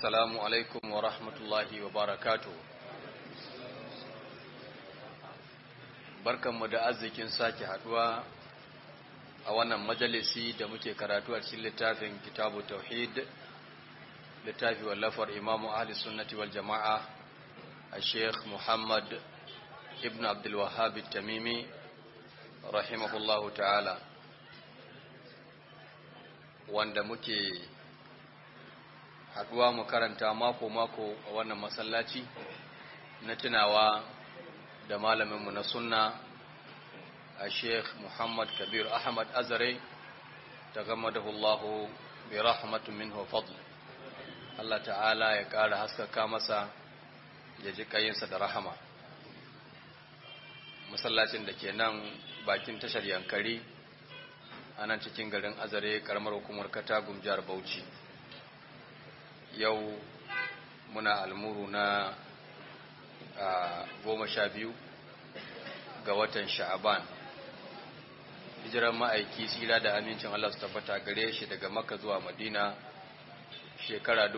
assalamu alaikum wa rahmatullahi wa barakatu barkanmu da arzikin sake haduwa a wannan majalisi da muke karatu a cikin littafin kitabu tauhid littafi wallafar imamu ahli sunnati wal jama'a a sheikh muhammad ibn abdulwahab tamimi rahimahullahu ta'ala wanda muke haduwa mu karanta mako-mako a wannan masallaci na tunawa da malaminmu na sunna a sheikh muhammad kabir ahmad azare ta gama da hullahu bi rahmatun minhu fadl Allah ta'ala ya ƙara haskaka masa ya ji kayinsa da rahama masallacin da ke nan bakin tashar yankari a nan cikin garin azare karamar hukumar katagum jihar bauchi yau muna almuru na goma sha biyu ga watan sha'aban hijirar ma'aiki tsira da amincin Allah su tabbata gare shi daga maka zuwa madina shekara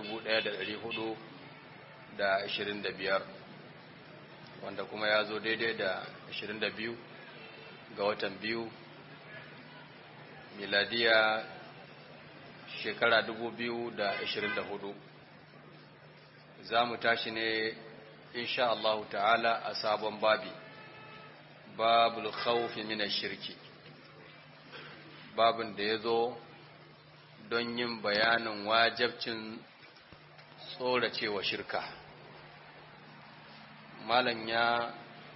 biyar, wanda kuma ya zo daidai da biyu ga watan biyu miladiya shekara hudu. za mu tashi ne insha Allah ta'ala a sabon babi babul khawfi min shirki babin da ya zo don yin bayanin wajabcin tsoracewa shirka malam ya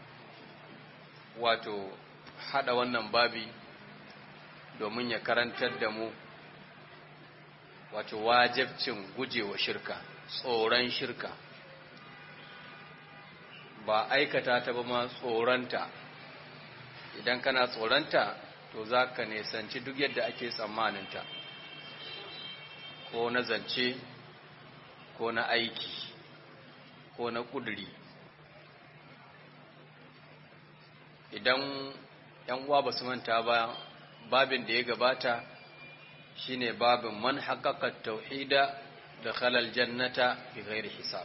wato hada wannan babi domin ya karantar da mu wato wajabcin gujewa shirka tsoron shirka ba aikata ta ba ma tsoronta idan kana tsoronta to za ka nesanci duk yadda ake tsammaninta ko na zance ko na aiki ko na ƙuduri idan ‘yan uwa ba su manta ba babin da ya gabata shine babin man haƙaƙa tauhida da khalal jannata bi ghairi hisab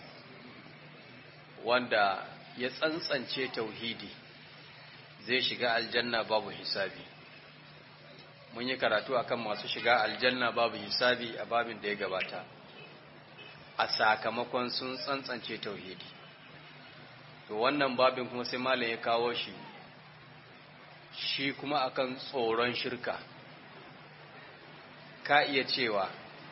wanda ya tsantsance tauhidi zai shiga aljanna babu hisabi mun yi karatu akan masu shiga aljanna babu hisabi a babin da ya gabata a sakamakon sun tsantsance tauhidi to wannan babin kuma sai malam ya kawo shi shi kuma akan tsoron shirka ka iya cewa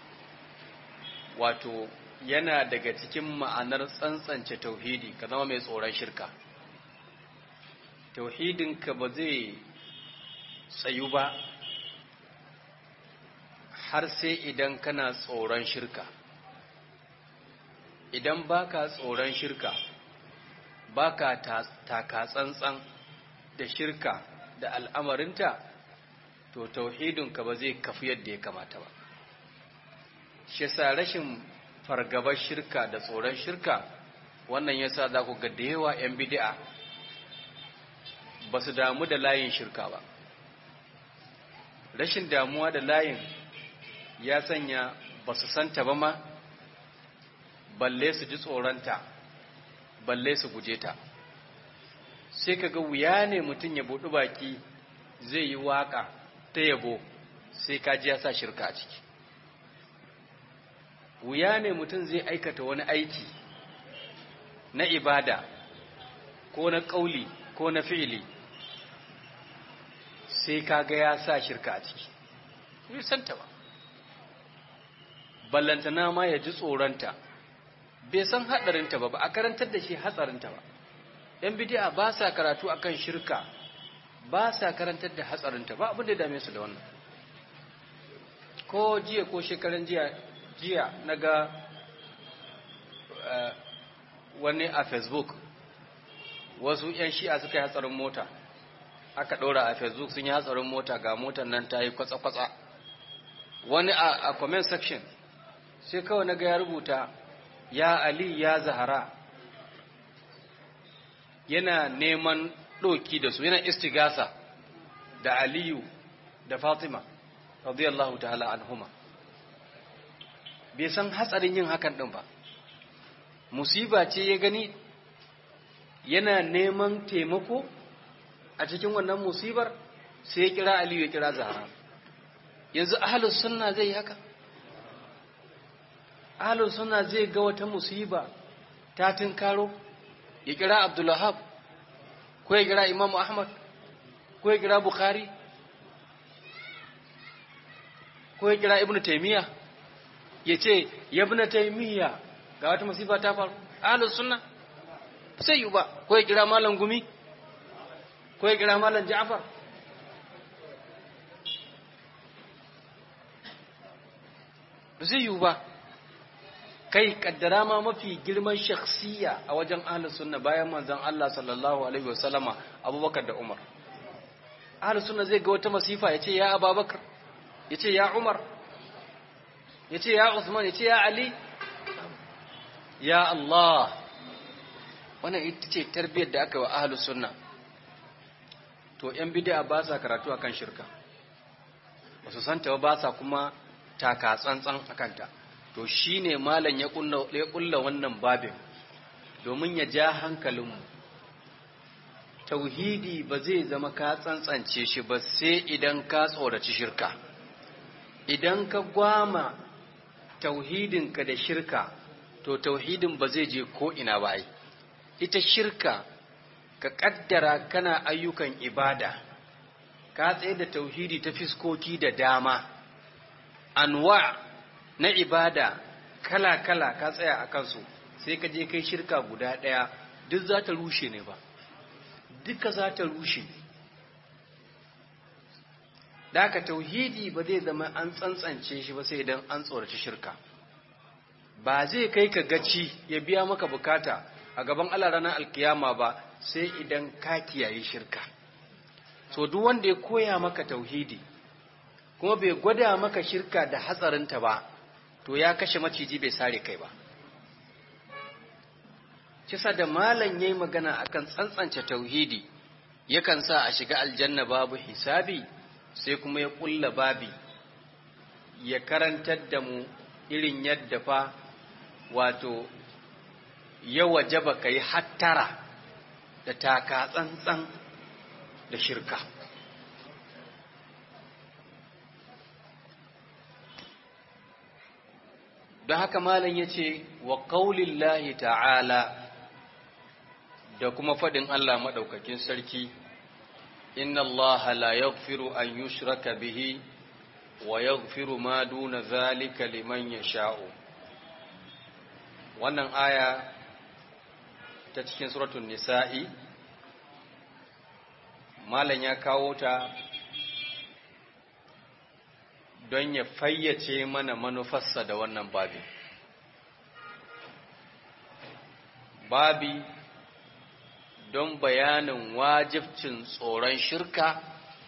wato yana daga cikin ma'anar tsantsance tauhidi ka zama mai tsoron shirka tauhidinka ba zai tsayu ba har sai idan kana tsoron shirka idan baka tsoron shirka baka taka tsantsan da shirka da al'amarinta to tauhidinka ba zai kafu yadda ya kamata ba shi sa rashin fargabar shirka da tsoron shirka wannan yasa za ku ga da yawa 'yan bidi'a ba su damu da layin shirka ba rashin damuwa da layin ya sanya ba su santa ba ma balle su ji tsoronta balle su guje ta sai ka ga wuya ne mutum ya buɗi baki zai yi waƙa ta yabo sai ka ji ya sa shirka a ciki wuya ne mutum zai aikata wani aiki na ibada ko na ƙauli ko na fi'ili sai ka ga ya sa shirka a ciki bai santa ba ballantana ma ya ji tsoronta bai san haɗarinta ba ba a karantar da shi hatsarinta ba ‘yan bidiya ba sa karatu akan shirka ba sa karantar da hatsarinta ba abin da dame su da wannan ko jiya ko shekaran jiya jiya na ga wani a facebook wasu 'yan shi'a suka yi hatsarin mota aka ɗora a facebook sun yi hatsarin mota ga motar nan ta yi kwatsa-kwatsa wani a comment section sai kawai na ga ya rubuta ya ali ya zahara yana neman ɗoki da su yana istigasa da aliyu da fatima radiyallahu ta'ala anhuma bai san hatsarin yin hakan ɗin ba musiba ce ya gani yana neman taimako a cikin wannan musibar sai ya kira aliyu ya kira zahra yanzu ahalus sunna zai haka ahalus sunna zai ga wata musiba ta tunkaro ya kira abdullahab ko ya kira imam ahmad ko ya kira bukhari ko ya kira ibnu taymiya ya ce ibnu taymiya ga wata musiba ta faru ahalus sunna sai yi ba ko ya kira malam gumi ko ya kira malam ja'far ba zai yiwu ba kai kaddara ma mafi girman shakhsiya a wajen ahlus sunna bayan manzon Allah sallallahu alaihi wasallama Abubakar da Umar ahlus sunna zai ga wata masifa yace ya Abubakar yace ya Umar yace ya Usman yace ya Ali ya Allah wannan ita ce tarbiyyar da aka yi wa ahlus sunna to yan bid'a ba sa karatu akan shirka ba su santa ba sa kuma taka tsantsan akanta to shine malam ya kulla ya kulla wannan babin domin ya ja hankalinmu tauhidi ba zai zama ka tsantsance shi ba sai idan ka tsoraci shirka idan ka gwama tauhidinka da shirka to tauhidin ba zai je ko ina ba ai ita shirka ka kaddara kana ayyukan ibada ka tsaye da tauhidi ta fiskoki da dama anwa na ibada kala-kala ka tsaya a kansu sai ka je kai shirka guda ɗaya duk za ta rushe ne ba duka za ta rushe da haka tauhidi ba zai zama an tsantsance shi ba sai idan an tsoraci shirka ba zai kai ka gaci ya biya maka bukata a gaban Allah ranar alkiyama ba sai idan ka kiyaye shirka so duk wanda ya koya maka tauhidi kuma bai gwada maka shirka da hatsarinta ba to ya kashe maciji bai sare kai ba kisa da malam yayi magana akan tsantsance tauhidi yakan sa a shiga aljanna babu hisabi sai kuma ya kulla babi ya karantar da mu irin yadda fa wato ya wajaba kai hattara da taka tsantsan da shirka don haka malam ya ce wa ƙaulillahi ta'ala da kuma faɗin Allah maɗaukakin sarki inna Allah la yaghfiru an yushraka bihi wa yaghfiru ma duna zalika liman yasha'u wannan aya ta cikin suratul nisa'i malam ya kawo ta don ya fayyace mana manufarsa da wannan babi. Babi don bayanin wajibcin tsoron shirka,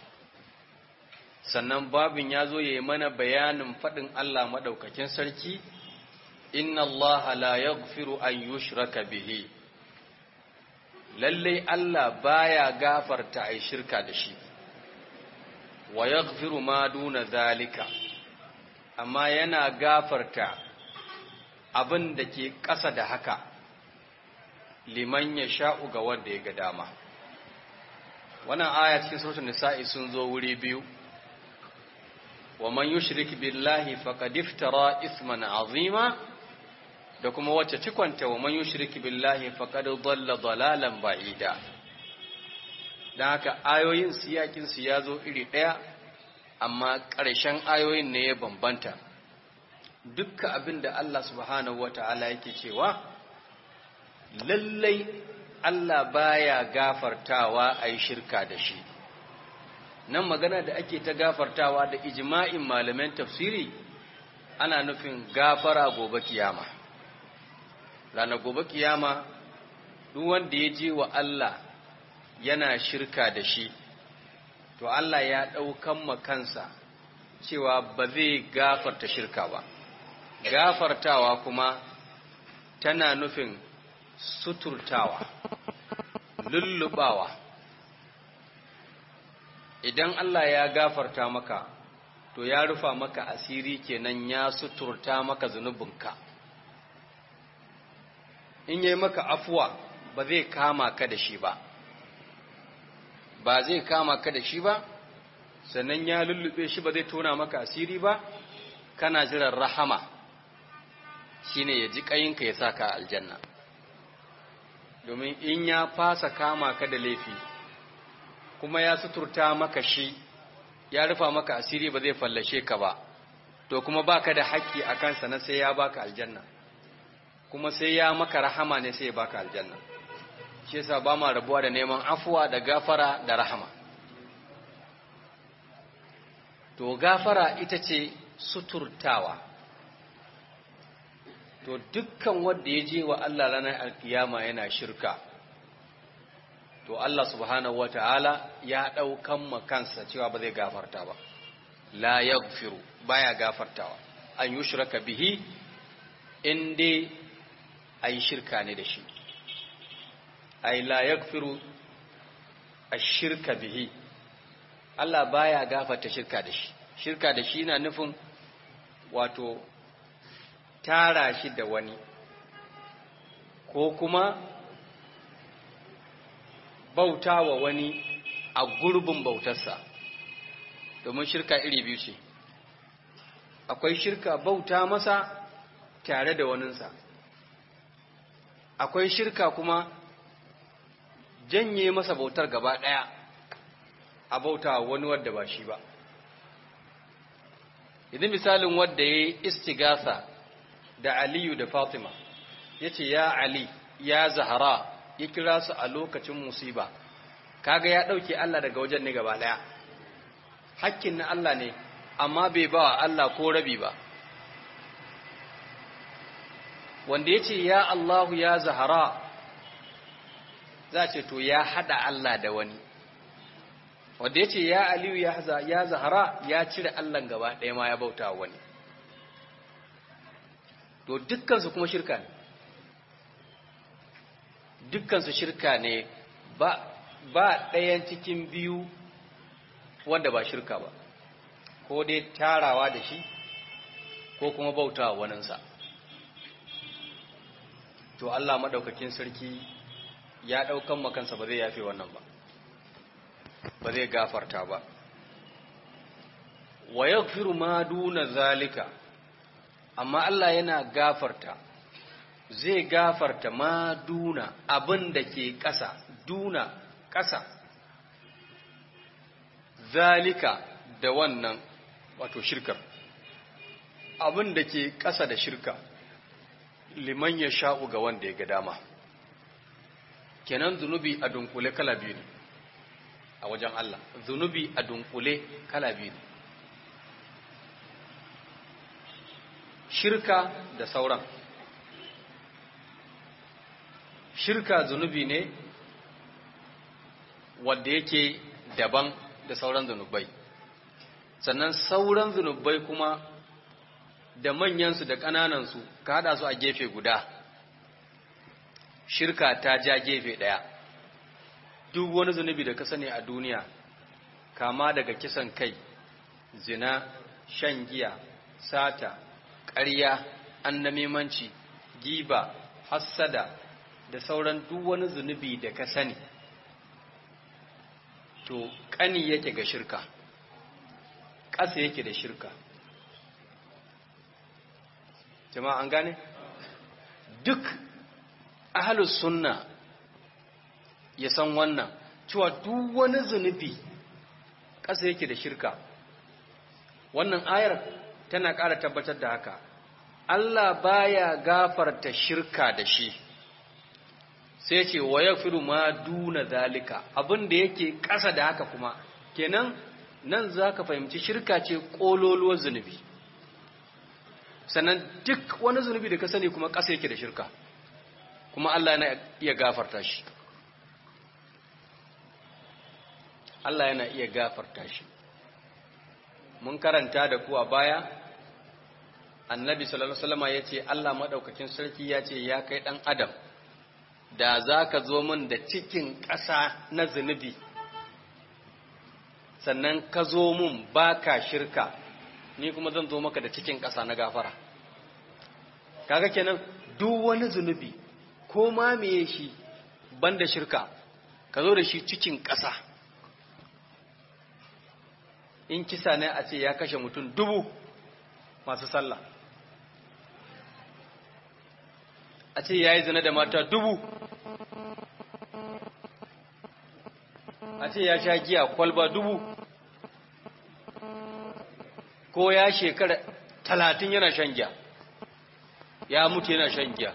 sannan babin ya zo ya yi mana bayanin faɗin Allah maɗaukakin sarki, Inna Allah la yaghfiru an yushraka bihi. Lallai Allah baya gafarta a shirka da shi. wa yaghfiru ma duna zalika amma yana gafarta abin da ke ƙasa da haka liman ya sha'u ga wanda ya ga dama wannan aya cikin suratul nisa'i sun zo wuri biyu wa man yushrik billahi faqad iftara ithman azima da kuma wacce cikonta wa man yushrik billahi faqad dhalla dhalalan ba'ida don haka ayoyin siyakinsu ya zo iri ɗaya amma ƙarshen ayoyin ne ya bambanta dukkan abin da Allah subhanahu wa ta'ala yake cewa lallai Allah baya gafartawa a yi shirka da shi nan magana da ake ta gafartawa da ijma'in malaman tafsiri ana nufin gafara gobe kiyama ranar gobe kiyama duk wanda ya je wa Allah yana shirka da shi to Allah ya ɗaukan makansa cewa ba zai gafarta shirka ba gafartawa kuma tana nufin suturtawa lullubawa idan Allah ya gafarta maka to ya rufa maka asiri kenan ya suturta maka zunubinka in yi maka afuwa ba zai kama ka da shi ba ba zai kama ka da shi ba sannan ya lullube shi ba zai tona maka asiri ba kana jiran rahama shine ya ji kayinka ya saka aljanna domin in ya fasa kama ka da laifi kuma ya suturta maka shi ya rufa maka asiri ba zai fallashe ka ba to kuma baka da haƙƙi a kansa na sai ya baka aljanna kuma sai ya maka rahama ne sai ya baka aljanna shi yasa ba ma rabuwa da neman afuwa da gafara da rahama to gafara ita ce suturtawa to dukkan wanda ya je wa Allah ranar alkiyama yana shirka to Allah subhanahu wata'ala ya ɗaukan makansa cewa ba zai gafarta ba la yaghfiru baya gafartawa an yushraka bihi in dai ayi shirka ne da shi ay la yaghfiru ash-shirka bihi Allah baya gafarta shirka da shi shirka da shi na nufin wato tara shi da wani ko kuma bauta wa wani a gurbin bautarsa domin shirka iri biyu ce akwai shirka bauta masa tare da waninsa akwai shirka kuma janye masa bautar gaba ɗaya a bauta wani wadda ba shi ba idan misalin wadda ya yi istigasa da aliyu da fatima ya ce ya ali ya zahara ya kira su a lokacin musiba kaga ya ɗauke allah daga wajen ne gaba ɗaya hakkin na allah ne amma bai ba wa allah ko rabi ba wanda ya ce ya allahu ya zahara za ce to ya haɗa allah da wani wanda ya ce ya aliyu ya zahara ya cire allan gaba ɗaya ma ya bauta wani to dukkansu kuma shirka ne dukkansu shirka ne ba ba ɗayan cikin biyu wanda ba shirka ba ko dai tarawa da shi ko kuma bauta waninsa to Allah maɗaukakin sarki ya ɗaukan makansa ba zai yafe wannan ba ba zai gafarta ba wa yaghfiru ma duna zalika amma Allah yana gafarta zai gafarta ma duna abin da ke ƙasa duna ƙasa zalika da wannan wato shirkar abin da ke ƙasa da shirka liman ya sha'u ga wanda ya ga dama kenan zunubi a dunkule kala biyu ne a wajen Allah zunubi a dunkule kala biyu ne shirka da sauran shirka zunubi ne wanda yake daban da sauran zunubai sannan sauran zunubai kuma da manyansu da ƙananansu ka haɗa su a gefe guda shirka ta ja gefe ɗaya duk wani zunubi da ka sani a duniya kama daga kisan kai zina shan giya sata ƙarya annamimanci giba hassada da sauran duk wani zunubi da ka sani to ƙani yake ga shirka ƙasa yake da shirka jama'a an gane duk ahalus sunna ya san wannan cewa duk wani zunubi ƙasa yake da shirka wannan ayar tana ƙara tabbatar da haka Allah baya gafarta shirka da shi sai ce wa yaghfiru ma duna zalika abin da yake ƙasa da haka kuma kenan nan zaka fahimci shirka ce kololuwar zunubi sannan duk wani zunubi da ka sani kuma ƙasa yake da shirka kuma Allah yana iya gafarta shi Allah yana iya gafarta shi mun karanta da ku a baya annabi sallallahu alaihi wasallam ya ce Allah madaukakin sarki ya ce ya kai dan adam da za ka zo min da cikin ƙasa na zunubi sannan ka zo min baka shirka ni kuma zan zo maka da cikin ƙasa na gafara kaga kenan duk wani zunubi ko ma meye shi banda shirka ka zo da shi cikin ƙasa in kisa ne a ce ya kashe mutum dubu masu sallah a ce ya yi zina da mata dubu a ce ya sha giya kwalba dubu ko ya shekara talatin yana shan giya ya mutu yana shan giya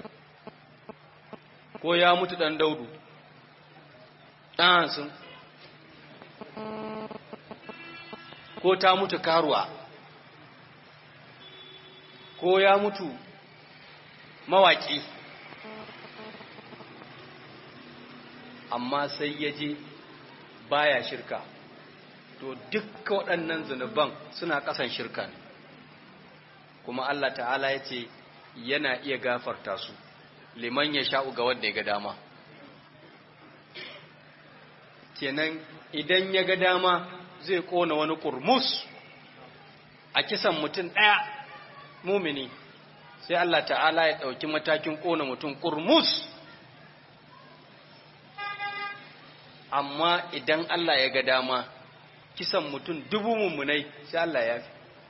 ko ya mutu ɗan daudu ɗansun ko ta mutu karuwa ko ya mutu mawaƙi amma sai ya je baya shirka to dukkan waɗannan zunuban suna ƙasan shirka ne kuma Allah ta'ala ya ce yana iya gafarta su liman ya sha'u ga wanda ya ga dama kenan idan ya ga dama zai ƙona wani ƙurmus a kisan mutum ɗaya mumini sai Allah ta'ala ya ɗauki matakin ƙona mutum ƙurmus amma idan Allah ya ga dama kisan mutum dubu mummunai sai Allah ya fi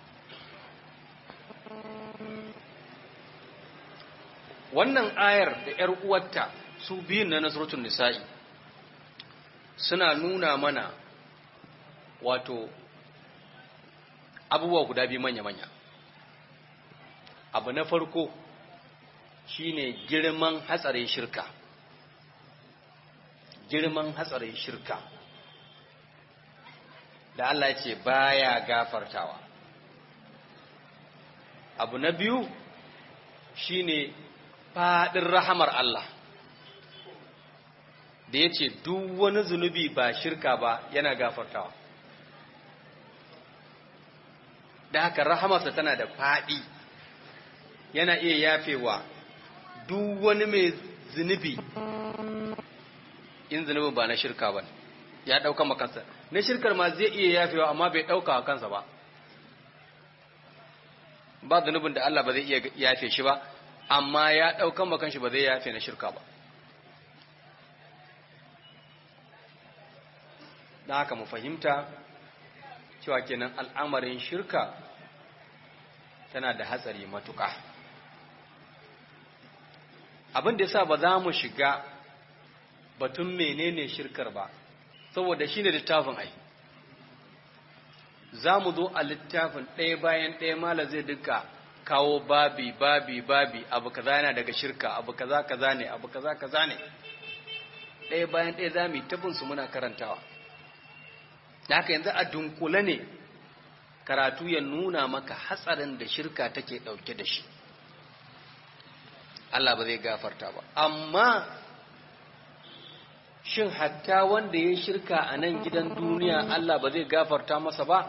wannan ayar da ‘yar uwarta su biyun na nasaratun nisa'i suna nuna mana wato abubuwa guda biyu manya-manya abu na farko shine girman hatsarin shirka girman hatsarin shirka da Allah ya ce baya gafartawa abu na biyu shine faɗin rahamar Allah da ya ce duk wani zunubi ba shirka ba yana gafartawa da haka rahamarsa tana da faɗi yana iya yafewa duk wani mai zunubi in zunubin ba na shirka ba ya ɗauka makansa na shirkar ma zai iya yafewa amma bai ɗauka a kansa ba ba zunubin da Allah ba zai iya yafe shi ba amma ya ɗaukan makanshi ba zai yafe na shirka ba don haka mu fahimta cewa kenan al'amarin shirka tana da hatsari matuƙa abin da yasa ba za mu shiga batun menene shirkar ba saboda shine littafin ai za mu zo a littafin ɗaya bayan ɗaya mala zai duka kawo babi babi babi abu kaza yana daga shirka abu kaza kaza ne abu kaza kaza ne ɗaya bayan ɗaya za mu yi tabin su muna karantawa da haka yanzu a dunkule ne karatu ya nuna maka hatsarin da shirka take ɗauke da shi Allah ba zai gafarta ba amma shin hatta wanda ya shirka a nan gidan duniya Allah ba zai gafarta masa ba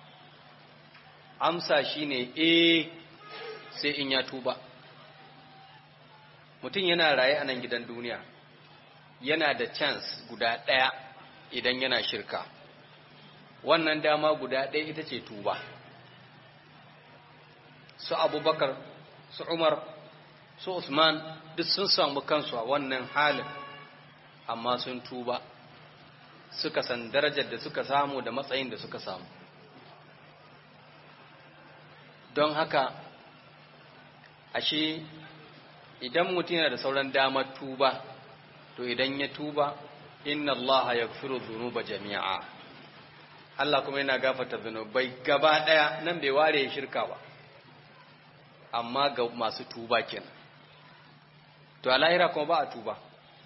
amsa shine eh sai in ya tuba mutum yana raye a nan gidan duniya yana da chance guda ɗaya idan yana shirka wannan dama guda ɗaya ita ce tuba su abubakar su umar su usman duk sun samu kansu a wannan halin amma sun tuba suka san darajar da suka samu da matsayin da suka samu don haka ashe idan mutum yana da sauran damar tuba to idan ya tuba inna allaha yaghfiru dhunuba jami'a Allah kuma yana gafarta zunubai gaba daya nan bai ware shirka ba amma ga masu tuba kenan to a lahira kuma ba a tuba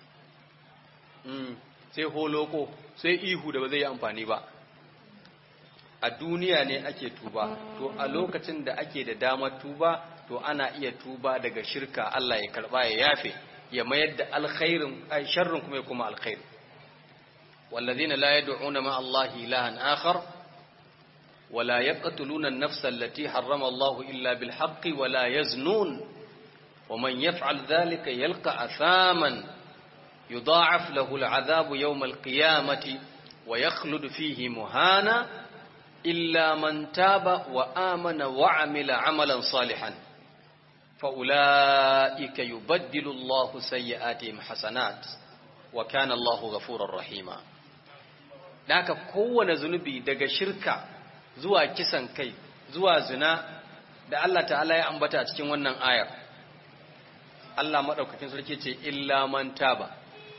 sai holoko sai ihu da ba zai yi amfani ba a duniya ne ake tuba to a lokacin da ake da damar tuba to ana iya tuba daga shirka Allah ya karba ya yafe ya mayar da alkhairin ai sharrin kuma ya kuma alkhair والذين لا يدعون مع الله إلها آخر ولا يقتلون النفس التي حرم الله إلا بالحق ولا يزنون ومن يفعل ذلك يلقى أثاما يضاعف له العذاب يوم القيامة ويخلد فيه مهانا إلا من تاب وآمن وعمل عملا صالحا fa'ula'ika yubaddilu Allahu sayyi'atihim hasanat wa kana Allahu ghafurur rahima haka kowane zunubi daga shirka zuwa kisan kai zuwa zina da Allah ta'ala ya ambata a cikin wannan ayar Allah madaukakin sarki ce illa man taba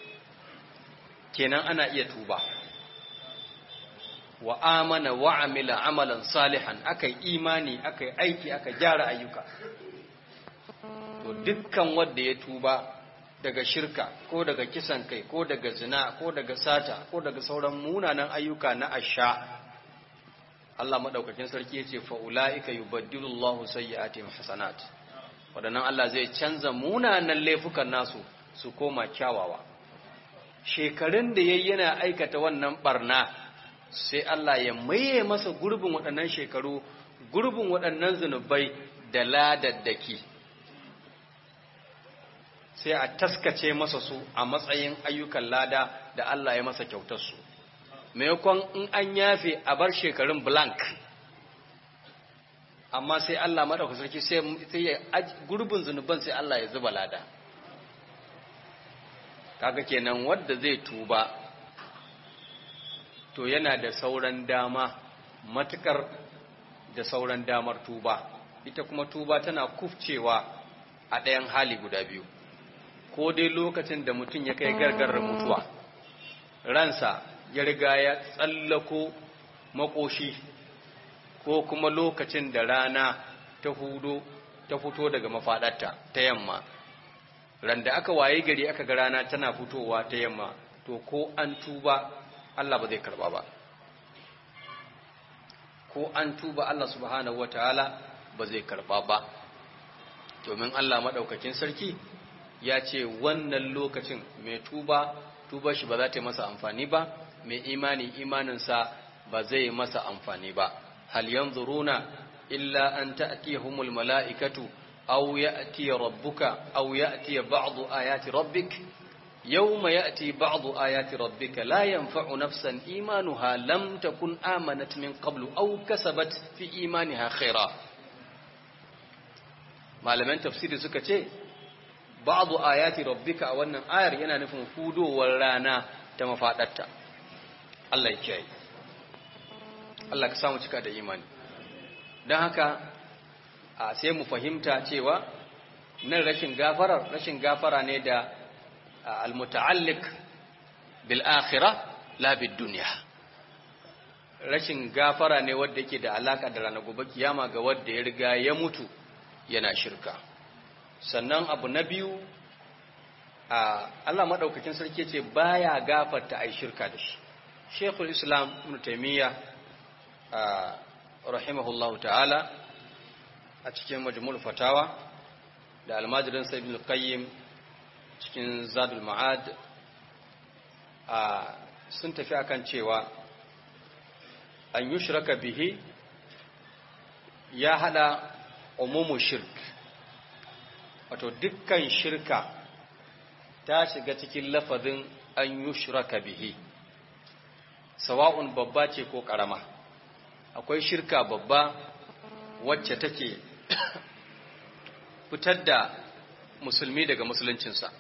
kenan ana iya tuba wa amana wa amila amalan salihan akai imani akai aiki aka gyara ayyuka to dukkan wanda ya tuba daga shirka ko daga kisan kai ko daga zina ko daga sata ko daga sauran munanan ayyuka na asha Allah madaukakin sarki yace fa ulaika yubaddilu Allahu sayyi'atihim hasanat wadannan Allah zai canza munanan laifukan nasu su koma kyawawa shekarun da yayi yana aikata wannan barna sai Allah ya maye masa gurbin waɗannan shekaru gurbin waɗannan zunubai da ladaddaki sai a taskace masa su a matsayin ayyukan lada da Allah ya masa kyautar su maimakon in an yafe a bar shekarun blank amma sai Allah maɗauka sarki sai ya gurbin zunuban sai Allah ya zuba lada kaga kenan wadda zai tuba to yana da sauran dama matukar da sauran damar tuba ita kuma tuba tana kufcewa a ɗayan hali guda biyu ko dai lokacin da mutum ya kai gargarar mutuwa ransa ya riga ya tsallako makoshi ko kuma lokacin da rana ta hudo ta fito daga mafaɗarta ta yamma randa aka waye gari aka ga rana tana fitowa ta yamma to ko an tuba Allah ba zai karba ba ko an tuba Allah subhanahu wataala ba zai karba ba domin Allah madaukakin sarki ya ce wannan lokacin mai tuba tuba shi ba za ta yi masa amfani ba mai imani imaninsa ba zai masa amfani ba hal yanzuruna illa an ta'tiyahumul mala'ikatu aw ya'ti rabbuka aw ya'ti ba'du ayati rabbik يوم يأتي بعض آيات ربك لا ينفع نفسا إيمانها لم تكن آمنت من قبل أو كسبت في إيمانها خيرا malaman tafsiri suka ce ba'du ayati rabbika a wannan ayar yana nufin fudowar rana ta mafadarta Allah ya kiyaye Allah ka samu cika da imani don haka a sai mu fahimta cewa nan rashin gafara rashin gafara ne da almuta'alliq bil akhirah la bid dunya rashin gafara ne wanda yake da alaka da ranar gobe kiyama ga wanda ya riga ya mutu yana shirka sannan abu na biyu Allah madaukakin sarki ce baya gafarta ai shirka da shi Sheikhul Islam Ibn Taymiyyah rahimahullahu ta'ala a cikin majmul fatawa da almajirin sa Ibn Qayyim cikin Zadul Ma'ad sun tafi akan cewa an yushraka bihi ya hada umumu shirk wato dukkan shirka ta shiga cikin lafazin an yushraka bihi sawa'un babba ce ko karama akwai shirka babba wacce take fitar da musulmi daga musuluncinsa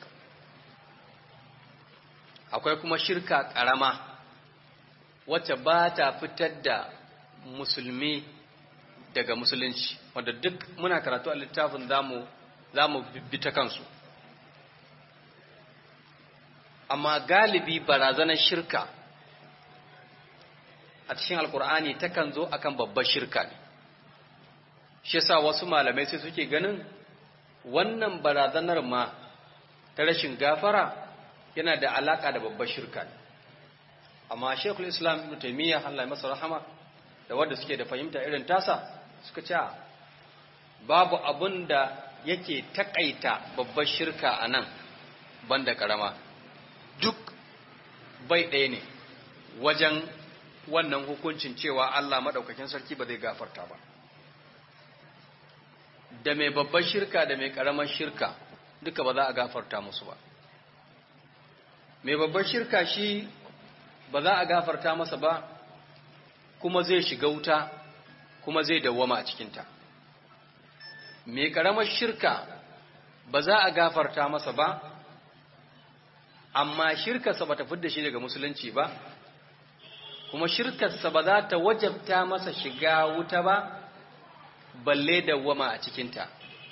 akwai kuma shirka karama wacce ba ta fitar da musulmi daga musulunci wanda duk muna karatu a littafin zamu zamu bi ta kansu amma galibi barazanar shirka a cikin alkur'ani takan zo akan babbar shirka ne shi yasa wasu malamai sai suke ganin wannan barazanar ma ta rashin gafara yana da alaka da babbar shirka ne amma shekul islam ibn taimiyya Allah masa rahama da wanda suke da fahimta irin tasa suka ce babu abun da yake takaita babbar shirka a nan banda karama duk bai ɗaya ne wajen wannan hukuncin cewa Allah maɗaukakin sarki ba zai gafarta ba da mai babbar shirka da mai ƙaramar shirka duka ba za a gafarta musu ba mai babbar shirka shi ba za a gafarta masa ba kuma zai shiga wuta kuma zai dawwama a cikinta mai karamar shirka ba za a gafarta masa ba amma shirkarsa ba ta fidda shi daga musulunci ba kuma shirkarsa ba za ta wajabta masa shiga wuta ba balle dawwama a cikinta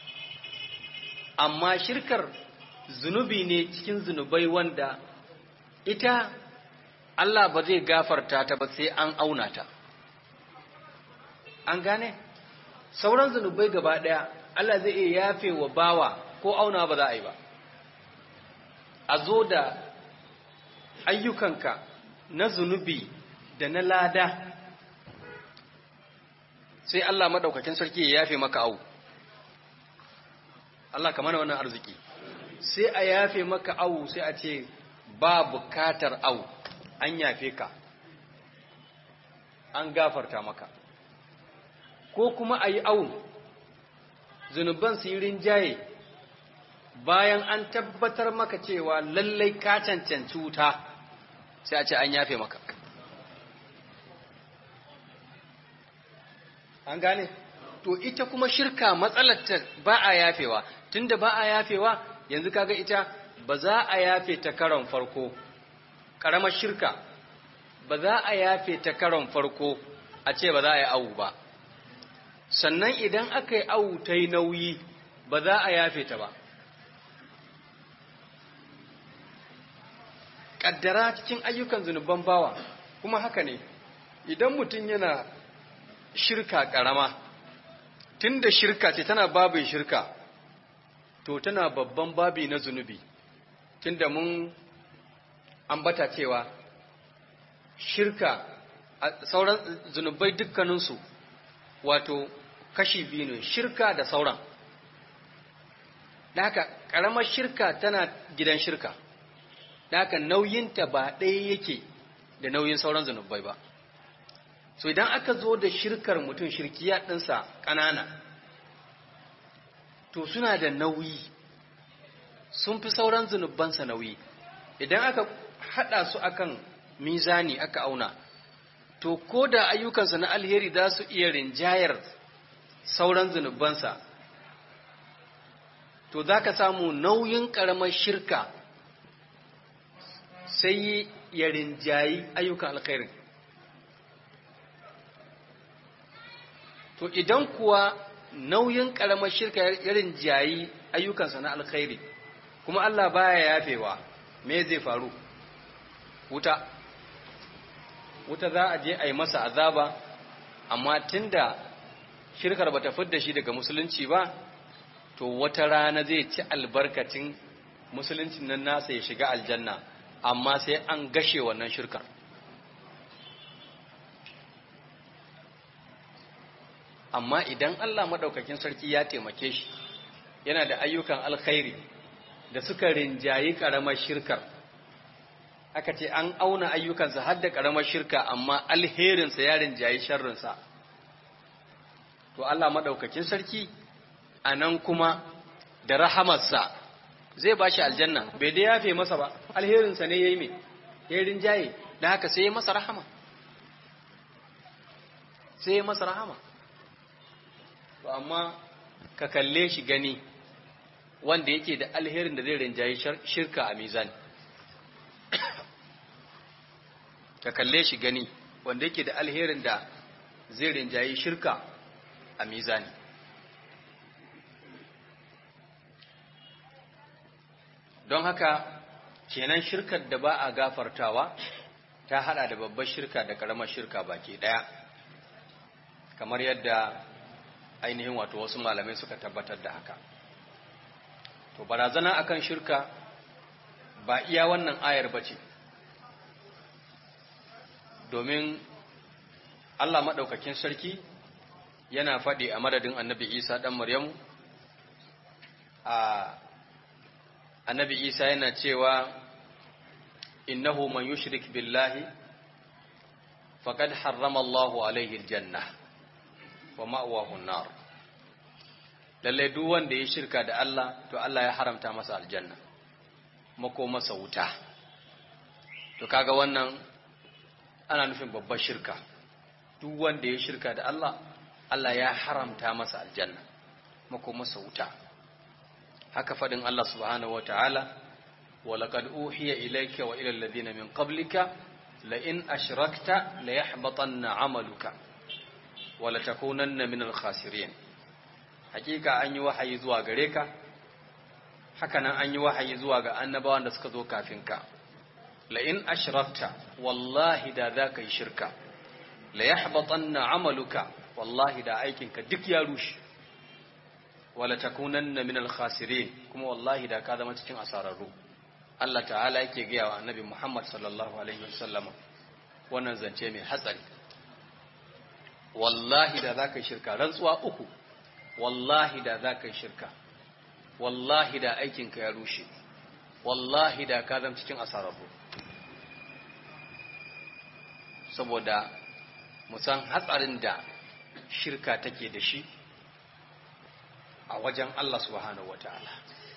amma shirkar zunubi ne cikin zunubai wanda ita Allah ba zai gafarta ta ba sai an auna ta an gane sauran zunubai gaba daya Allah zai iya yafe wa bawa ko auna ba za a yi ba a zo da ayyukanka na zunubi da na lada sai Allah madaukakin sarki ya yafe maka au Allah ka mana wannan arziki sai a yafe maka au sai a ce ba bukatar au an yafe ka an gafarta maka ko kuma a yi au zunuban su yi rinjaye bayan an tabbatar maka cewa lallai ka cancanci wuta sai a ce an yafe maka an gane to ita kuma shirka matsalarta ba a yafewa tunda ba a yafewa yanzu kaga ita ba za a yafe ta karon farko karamar shirka ba za a yafe ta karon farko a ce ba za a yi awu ba sannan idan aka yi awu ta yi nauyi ba za a yafe ta ba ƙaddara cikin ayyukan zunuban bawa kuma haka ne idan mutum yana shirka ƙarama tun da shirka ce tana babin shirka to tana babban babi na zunubi tun da mun ambata cewa shirka sauran zunubai dukkaninsu wato kashi biyu ne shirka da sauran da haka ƙaramar shirka tana gidan shirka da haka nauyinta ba ɗaya yake da nauyin sauran zunubai ba so idan aka zo da shirkar mutum shirkiya ɗinsa ƙanana to suna da nauyi sun fi sauran zunubansa nauyi idan aka haɗa su akan mizani aka auna to ko da ayyukansa na alheri za su iya rinjayar sauran zunubansa to za ka samu nauyin ƙaramar shirka sai ya rinjayi ayyukan alkhairin to idan kuwa nauyin ƙaramar shirka ya rinjayi ayyukansa na alkhairi kuma Allah baya yafewa me zai faru wuta wuta za a je a yi masa azaba amma tunda shirkar bata fidda shi daga musulunci ba to wata rana zai ci albarkacin musuluncin nan nasa ya shiga aljanna amma sai an gashe wannan shirkar amma idan Allah madaukakin sarki ya taimake shi yana da ayyukan alkhairi da suka rinjayi karamar shirkar aka ce an auna ayyukansa har da karamar shirka amma alherinsa ya rinjayi sharrinsa to Allah madaukakin sarki a nan kuma da rahamarsa zai ba shi aljanna bai da yafe masa ba alherinsa ne ya yi mai ya rinjaye da haka sai ya masa rahama sai ya masa rahama to amma ka kalle shi gani wanda yake da alherin da zai rinjaye shirka a mizani ka kalle shi gani wanda yake da alherin da zai rinjaye shirka a mizani don haka kenan shirkar da ba a gafartawa ta hada da babbar shirka da karamar shirka baki daya kamar yadda ainihin wato wasu malamai suka tabbatar da haka to barazana akan shirka ba iya wannan ayar bace domin Allah maɗaukakin sarki yana faɗi a madadin annabi Isa ɗan Maryamu a annabi Isa yana cewa innahu man yushrik billahi faqad harrama Allahu alaihi aljanna wa ma'wahu an-nar lalle duk wanda ya shirka da Allah to Allah ya haramta masa aljanna mako masa wuta to kaga wannan ana nufin babbar shirka duk wanda ya shirka da Allah Allah ya haramta masa aljanna makomarsa wuta haka fadin Allah subhanahu wataala walaqad uhiya ilayka wa ila alladhina min qablika la in ashrakta la yahbatanna 'amaluka wa la takunanna min al-khasirin hakika an yi wahayi zuwa gare ka haka nan an yi wahayi zuwa ga annabawan da suka zo kafin ka la in ashrakta wallahi da zaka yi shirka la yahbatanna 'amaluka wallahi da aikinka duk ya rushe wala takunanna minal khasirin kuma wallahi da ka zama cikin asararru Allah ta'ala yake gaya wa annabi Muhammad sallallahu alaihi wasallam wannan zance mai hatsari wallahi da zaka yi shirka rantsuwa uku wallahi da zaka yi shirka wallahi da aikinka ya rushe wallahi da ka zama cikin asararru saboda musan hatsarin da shirka take da shi a wajen Allah subhanahu wataala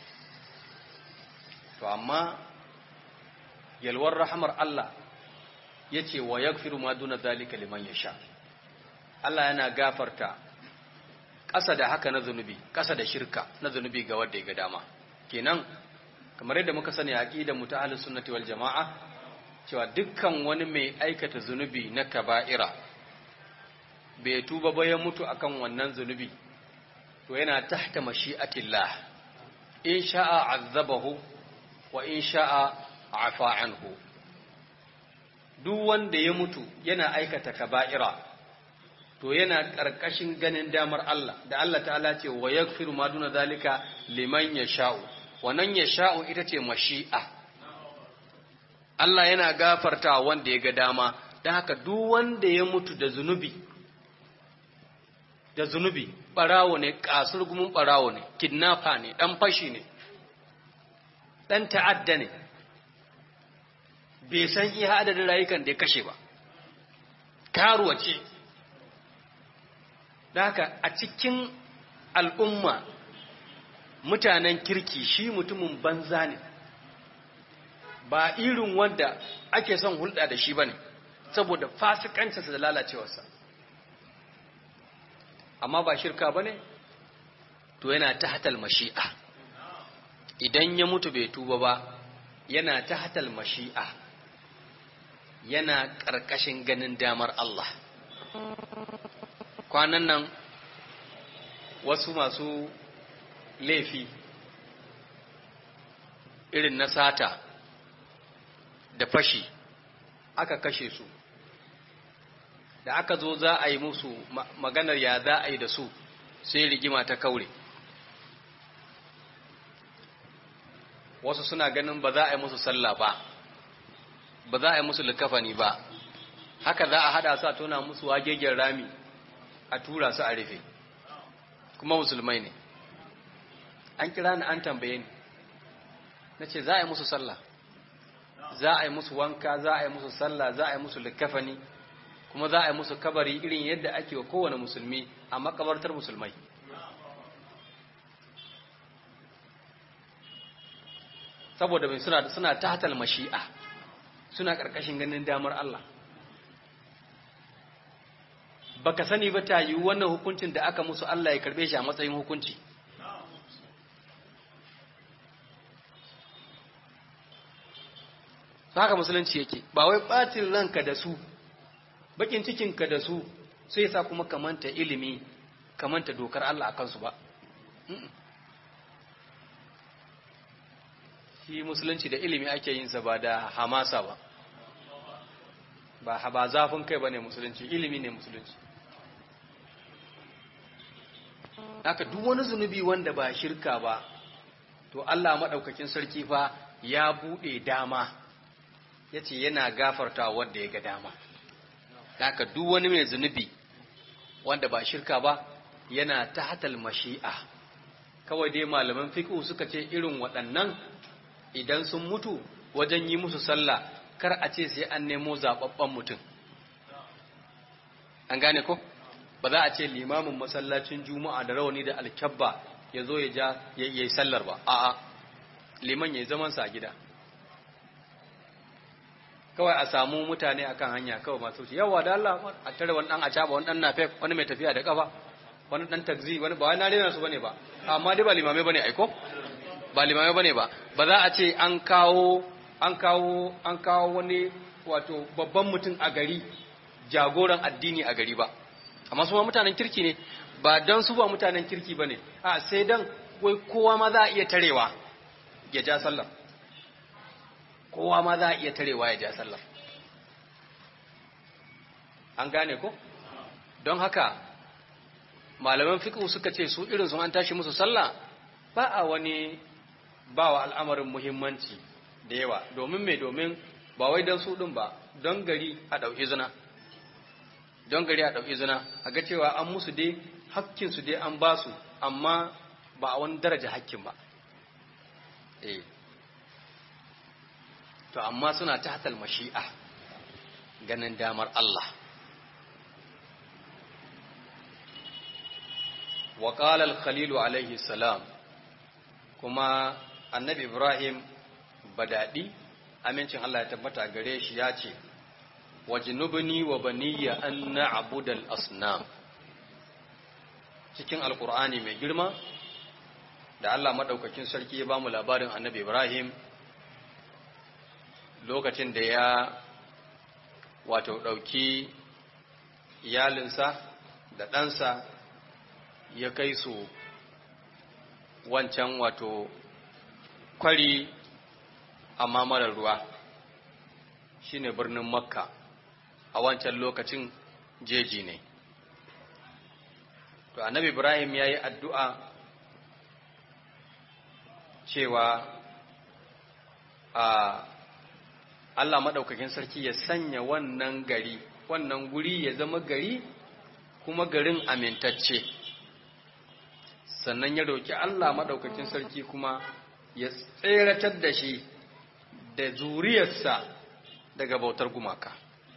to amma yalwar rahamar Allah yace wa yaghfiru ma duna zalika liman yasha Allah yana gafarta ƙasa da haka na zunubi ƙasa da shirka na zunubi ga wanda ya ga dama kenan kamar yadda muka sani aqidar mu ta ahlus sunnati wal jamaa cewa dukkan wani mai aikata zunubi na kaba'ira bai tuba ba ya mutu akan wannan zunubi to yana tahta mashi'atillah in sha'a azabahu wa in sha'a afa anhu duk wanda ya mutu yana aikata kaba'ira to yana karkashin ganin damar Allah da Allah ta'ala ce wa yaghfiru ma duna zalika liman yasha'u wannan yasha'u ita ce mashi'a Allah yana gafarta wanda ya ga dama don haka duk wanda ya mutu da zunubi da zunubi ɓarawo ne ƙasar gumin ɓarawo ne kidnapper ne ɗan fashi ne ɗan ta'adda ne bai san iya adadin rayukan da ya kashe ba karuwa ce da haka a cikin al'umma mutanen kirki shi mutumin banza ne ba irin wanda ake son hulɗa da shi ba ne saboda fasikancinsa da lalacewarsa amma ba shirka ba ne to yana ta hatal mashi'a idan ya mutu bai tuba ba yana ta hatal mashi'a yana ƙarƙashin ganin damar Allah kwanan nan wasu masu laifi irin na sata da fashi aka kashe su da aka zo za a yi musu maganar ya za a yi da su sai rigima ta kaure wasu suna ganin ba za a yi musu sallah ba ba za a yi musu likafani ba haka za a hada su a tona musu wagegen rami a tura su a rufe kuma musulmai ne an kira ni an tambaye ni na ce za a yi musu sallah za a yi musu wanka za a yi musu sallah za a yi musu likafani kuma za a yi musu kabari irin yadda ake wa kowane musulmi a makabartar musulmai saboda mai suna suna tahtal mashi'a suna karkashin ganin damar Allah baka sani ba ta yi wannan hukuncin da aka musu Allah ya karbe shi a matsayin hukunci haka musulunci yake ba wai ɓacin ranka da su bakin cikinka da su sai sa kuma kamanta ilimi kamanta dokar Allah a kansu ba shi musulunci da ilimi ake yinsa ba da hamasa ba ba ba zafin kai ba ne musulunci ilimi ne musulunci haka duk wani zunubi wanda ba shirka ba to Allah maɗaukakin sarki fa ya buɗe dama ya ce yana gafarta wanda ya ga dama haka duk wani mai zunubi wanda ba shirka ba yana ta hatal mashi'a kawai dai malaman fiqh suka ce irin waɗannan idan sun mutu wajen yi musu sallah kar a ce sai an nemo zababban mutum an gane ko ba za a ce limamin masallacin juma'a da rawani da alkyabba ya zo ya ja ya yi sallar ba a'a liman ya yi zamansa a gida kawai a samu mutane akan hanya kawai masu wuce yawa da Allah a tare wani dan a caba wani dan nafek wani mai tafiya da kafa wani dan takzi wani ba wani na rena su bane ba amma dai ba limamai bane aiko ba limamai bane ba ba za a ce an kawo an kawo an kawo wani wato babban mutum a gari jagoran addini a gari ba amma su ma mutanen kirki ne ba don su ba mutanen kirki bane a sai dan wai kowa ma za a iya tarewa ya ja sallah kowa ma za a iya tarewa ya ja sallah an gane ko don haka malaman fiqh suka ce su irin su an tashi musu sallah ba a wani ba wa al'amarin muhimmanci da yawa domin me domin ba wai don su ɗin ba don gari a ɗauki zina don gari a ɗauki zina a ga cewa an musu dai hakkinsu dai an ba su amma ba a wani daraja hakkin ba eh to amma suna ta hatal mashi'a ganin damar Allah wa qala al-khalil alayhi salam kuma annabi ibrahim badadi amincin Allah ya tabbata gare shi ya ce wajnubni wa baniya an na'budal asnam cikin alkur'ani mai girma da Allah madaukakin sarki ya bamu labarin annabi ibrahim lokacin da ya wato dauki iyalinsa da ɗansa ya kai su wancan wato kwari amma marar ruwa shine birnin makka a wancan lokacin jeji ne to annabi ibrahim ya yi addu'a cewa a allah maɗaukakin sarki ya sanya wannan gari wannan guri ya zama gari kuma garin amintacce sannan ya roƙi allah maɗaukakin sarki kuma ya tseratar da shi da zuriyarsa daga bautar gumaka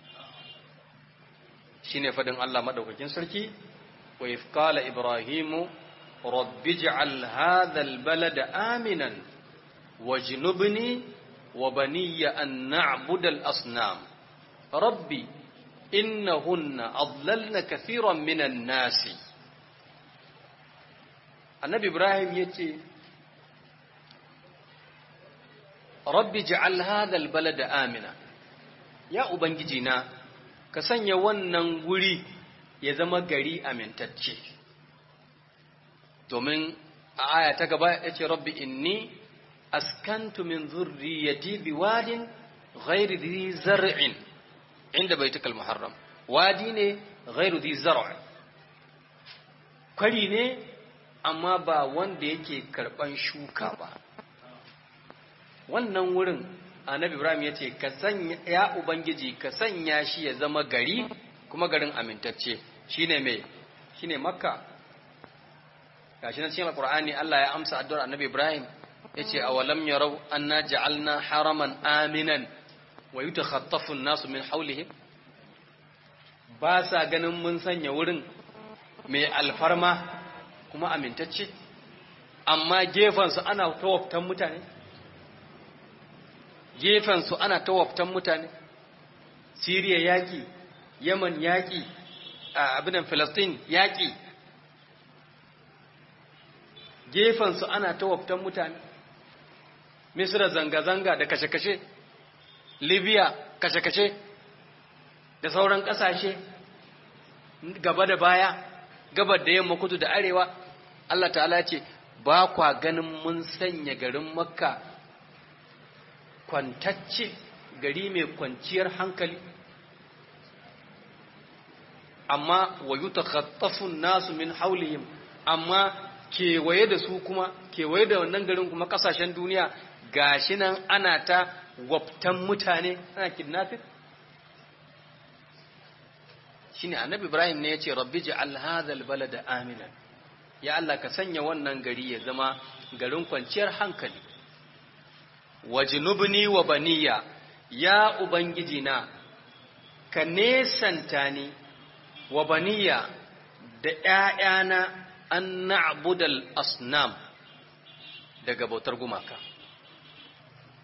shi ne faɗin Allah maɗaukakin sarki wa ifkala ibrahimu rabbi ji'al hadhal balada aminan wa jinubni wa baniya an na'budal asnam rabbi innahunna adlalna kathiran minan nasi annabi ibrahim yace rabbi ja'al hadha albalada amina ya ubangiji na ka sanya wannan guri ya zama gari amintacce domin a aya ta gaba yace rabbi inni askantu min dhurriyyati biwadin ghairi dhi zar'in inda baitukal muharram wadi ne ghairu dhi zar' kwari ne amma ba wanda yake karban shuka ba wannan wurin annabi ibrahim ya ce ka sanya ya ubangiji ka sanya shi ya zama gari kuma garin amintacce shine mai shine makka gashi na cikin alqur'ani Allah ya amsa addu'ar annabi ibrahim yace awalam yarau anna ja'alna haraman aminan wa yutakhaffafu an-nasu min hawlihim ba sa ganin mun sanya wurin mai alfarma kuma amintacce amma gefansu ana tawaftan mutane gefensu ana tawaftan mutane siriya yaƙi yaman yaƙi abinan filistin yaƙi gefensu ana tawaftan mutane misra zanga-zanga da kashe-kashe libya kashe-kashe da sauran ƙasashe gaba da baya gabar da yamma kudu da arewa Allah ta'ala ce ba kwa ganin mun sanya garin makka kwantacce gari mai kwanciyar hankali amma wa yi nasu min haulihim amma kewaye da su kuma kewaye da wannan garin kuma kasashen duniya gashi nan ana ta waftan mutane ana kidnapping shine annabi ibrahim ne ya ce rabbi ji'al hadhal balada aminan ya Allah ka sanya wannan gari ya zama garin kwanciyar hankali wajnubni wa baniya ya ubangiji na ka nesanta ni wa baniya da ƴaƴana an na'budal asnam daga bautar gumaka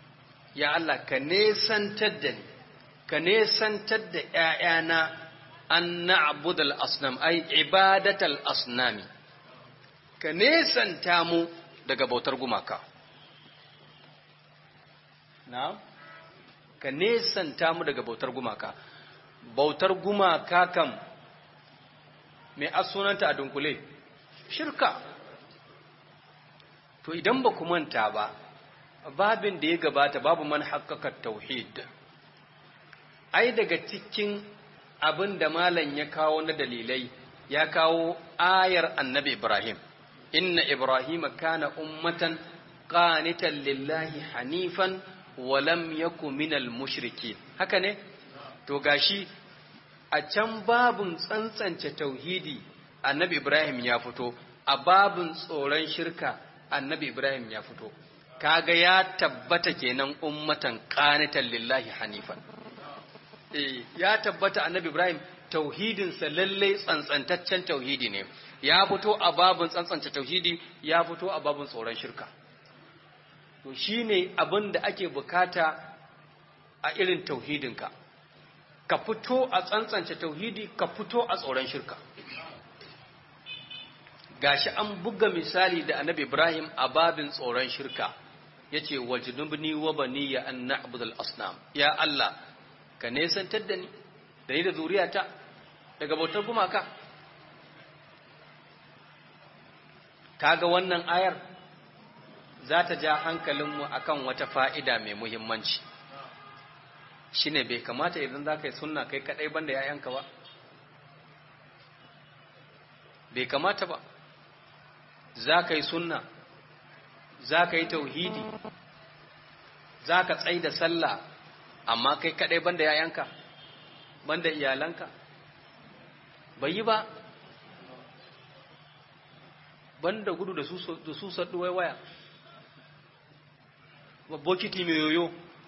ya Allah ka nesantar da ni ka nesantar da ƴaƴana an na'budal asnam ay ibadatal asnami ka nesanta mu daga bautar gumaka na'am ka nesanta mu daga bautar gumaka bautar gumaka kam mai asunanta a dunkule shirka to idan ba ku manta ba babin da ya gabata babu man haƙƙaƙa tauhid ai daga cikin abin da malam ya kawo na dalilai ya kawo ayar annabi ibrahim inna ibrahim kana ummatan qanitan lillahi hanifan wa lam yaku minal mushrikin haka ne to gashi a can babun tsantsance tauhidi annabi ibrahim ya fito a babun tsoron shirka annabi ibrahim ya fito kaga ya tabbata kenan ummatan qanitan lillahi hanifan eh ya tabbata annabi ibrahim tauhidinsa lalle tsantsantaccen tauhidi ne ya fito a babun tsantsance tauhidi ya fito a babun tsoron shirka to shine abin da ake bukata a irin tauhidinka ka fito a tsantsance tauhidi ka fito a tsoron shirka gashi an buga misali da annabi Ibrahim a babin tsoron shirka yace wajnubni wa baniya an na'budal asnam ya Allah ka nesantar da ni da ni da zuriyata daga bautar gumaka kaga wannan ayar za ta ja hankalinmu akan wata fa'ida mai muhimmanci shine bai kamata idan za ka yi sunna kai kadai banda ‘ya'yanka ba bai kamata ba za ka yi sunna za ka yi tauhidi za ka tsai da sallah amma kai kadai banda ‘ya'yanka banda iyalanka bai yi ba banda gudu da su saddu waya bokiti mai yoyo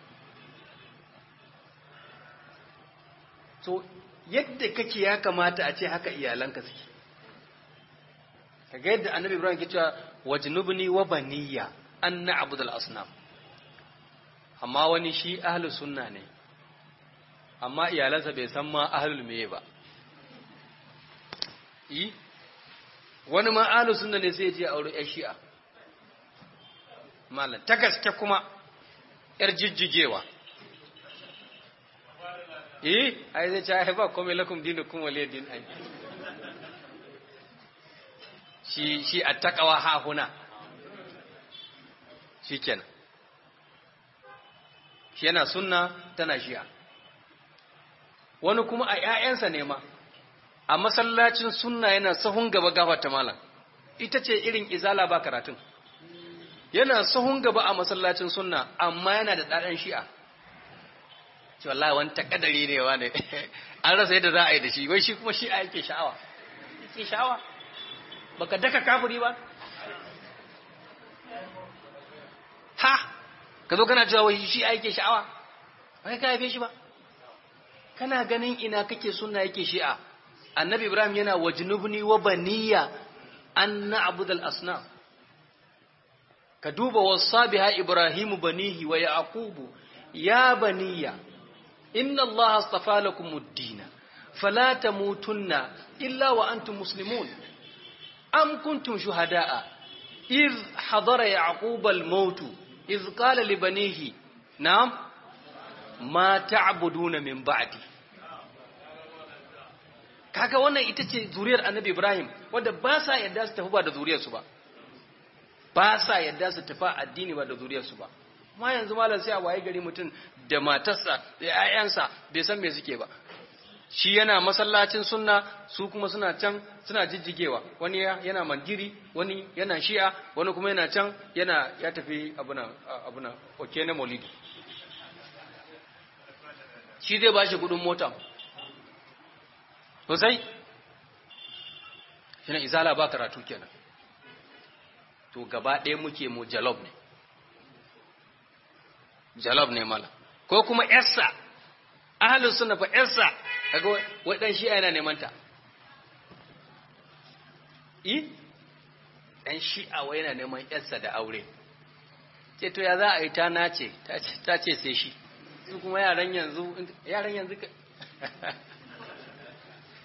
so yadda kake ya kamata a ce haka iyalanka suke kaga yadda annabi ibrahim ke cewa wajnubni wa baniya an na'budul asnam amma wani shi ahlus sunna ne amma iyalansa bai san ma ahlul meye ba yi wani ma ahlus sunna ne sai ya je aure yar shi'a malam ta gaske kuma yar jijjigewa eh ai zai ce ai ba komai lakum dinukum waliy din ai shi shi attaqwa ha huna shikenan shi yana sunna tana shi'a wani kuma a ƴaƴansa ne ma a masallacin sunna yana sahun gaba gafarta malam ita ce irin izala ba karatun yana sahun gaba a masallacin sunna amma yana da ɗaɗan shi'a ce wallahi wani takadari ne wa ne an rasa yadda za a yi da shi wai shi kuma shi a yake sha'awa yake sha'awa baka daka kafiri ba ha ka zo kana cewa wai shi a yake sha'awa wai ka haife shi ba kana ganin ina kake sunna yake shi'a annabi ibrahim yana wajnubni wa baniya an na'budal asnam ka duba wasabiha ibrahimu banihi wa yaqubu ya baniya إن الله اصطفى لكم الدين فلا تموتن إلا وأنتم مسلمون أم كنتم شهداء إذ حضر يعقوب الموت إذ قال لبنيه نعم ما تعبدون من بعدي kaga wannan ita ce zuriyar annabi Ibrahim wanda ba sa yadda su tafi ba da zuriyarsu ba ba sa yadda su tafi addini ba da zuriyarsu ba ma yanzu malam sai a waye gari mutum da matarsa da ƴaƴansa bai san me suke ba shi yana masallacin sunna su kuma suna can suna jijjigewa wani yana mandiri wani yana shi'a wani kuma yana can yana ya tafi abuna abuna oke na maulidi shi zai bashi kudin mota sosai shi na izala ba karatu kenan to gaba ɗaya muke mu jalob ne jalob ne mala ko kuma yarsa ahalus sunna fa yarsa kaga wai dan shi'a yana neman ta i dan shi'a wai yana neman yarsa da aure ce to ya za a yi ta nace ta ce sai shi su kuma yaran yanzu yaran yanzu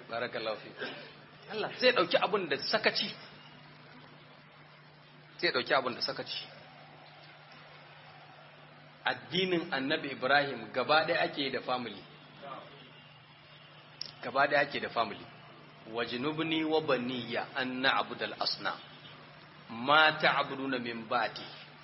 barakallahu fi Allah zai dauki abun da sakaci zai dauki abun da sakaci addinin annabi Ibrahim gaba ɗaya ake da family gaba ɗaya ake da family wajnubni wa baniya an na'budal asnam ma ta'buduna min ba'di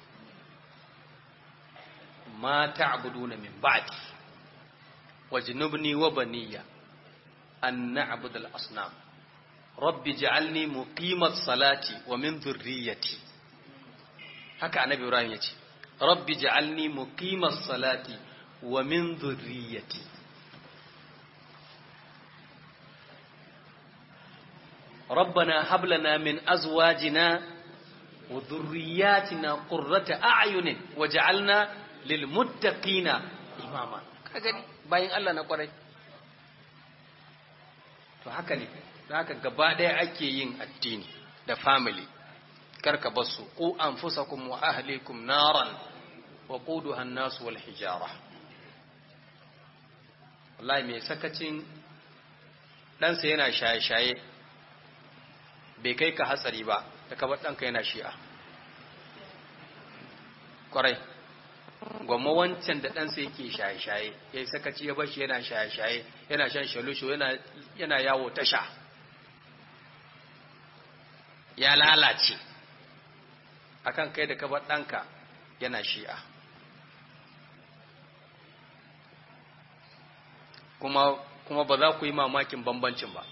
ma ta'buduna min ba'di wajnubni wa baniya an na'budal asnam rabbi ij'alni muqimat salati wa min dhurriyyati haka annabi ibrahim yace rabbi ij'alni muqimat salati wa min dhurriyyati ربنا هب لنا من أزواجنا وذرياتنا قرة أعين وجعلنا للمتقين إماما kagani bayan Allah na kwarai to haka ne haka gaba ɗaya ake yin addini da family karka basu ku anfusakum wa ahlikum naran wa quduha an-nas wal hijara wallahi mai sakacin ɗansa yana shaye-shaye bai kai ka hatsari ba da kabar ɗanka yana shi'a ƙwarai gwamma wancan da ɗansa yake shaye-shaye ya yi sakaci ya bashi yana shaye-shaye yana shan shalusho yana yawo tasha ya lalace akan kai da kabar ɗanka yana shi'a kuma kuma ba za ku yi mamakin bambancin ba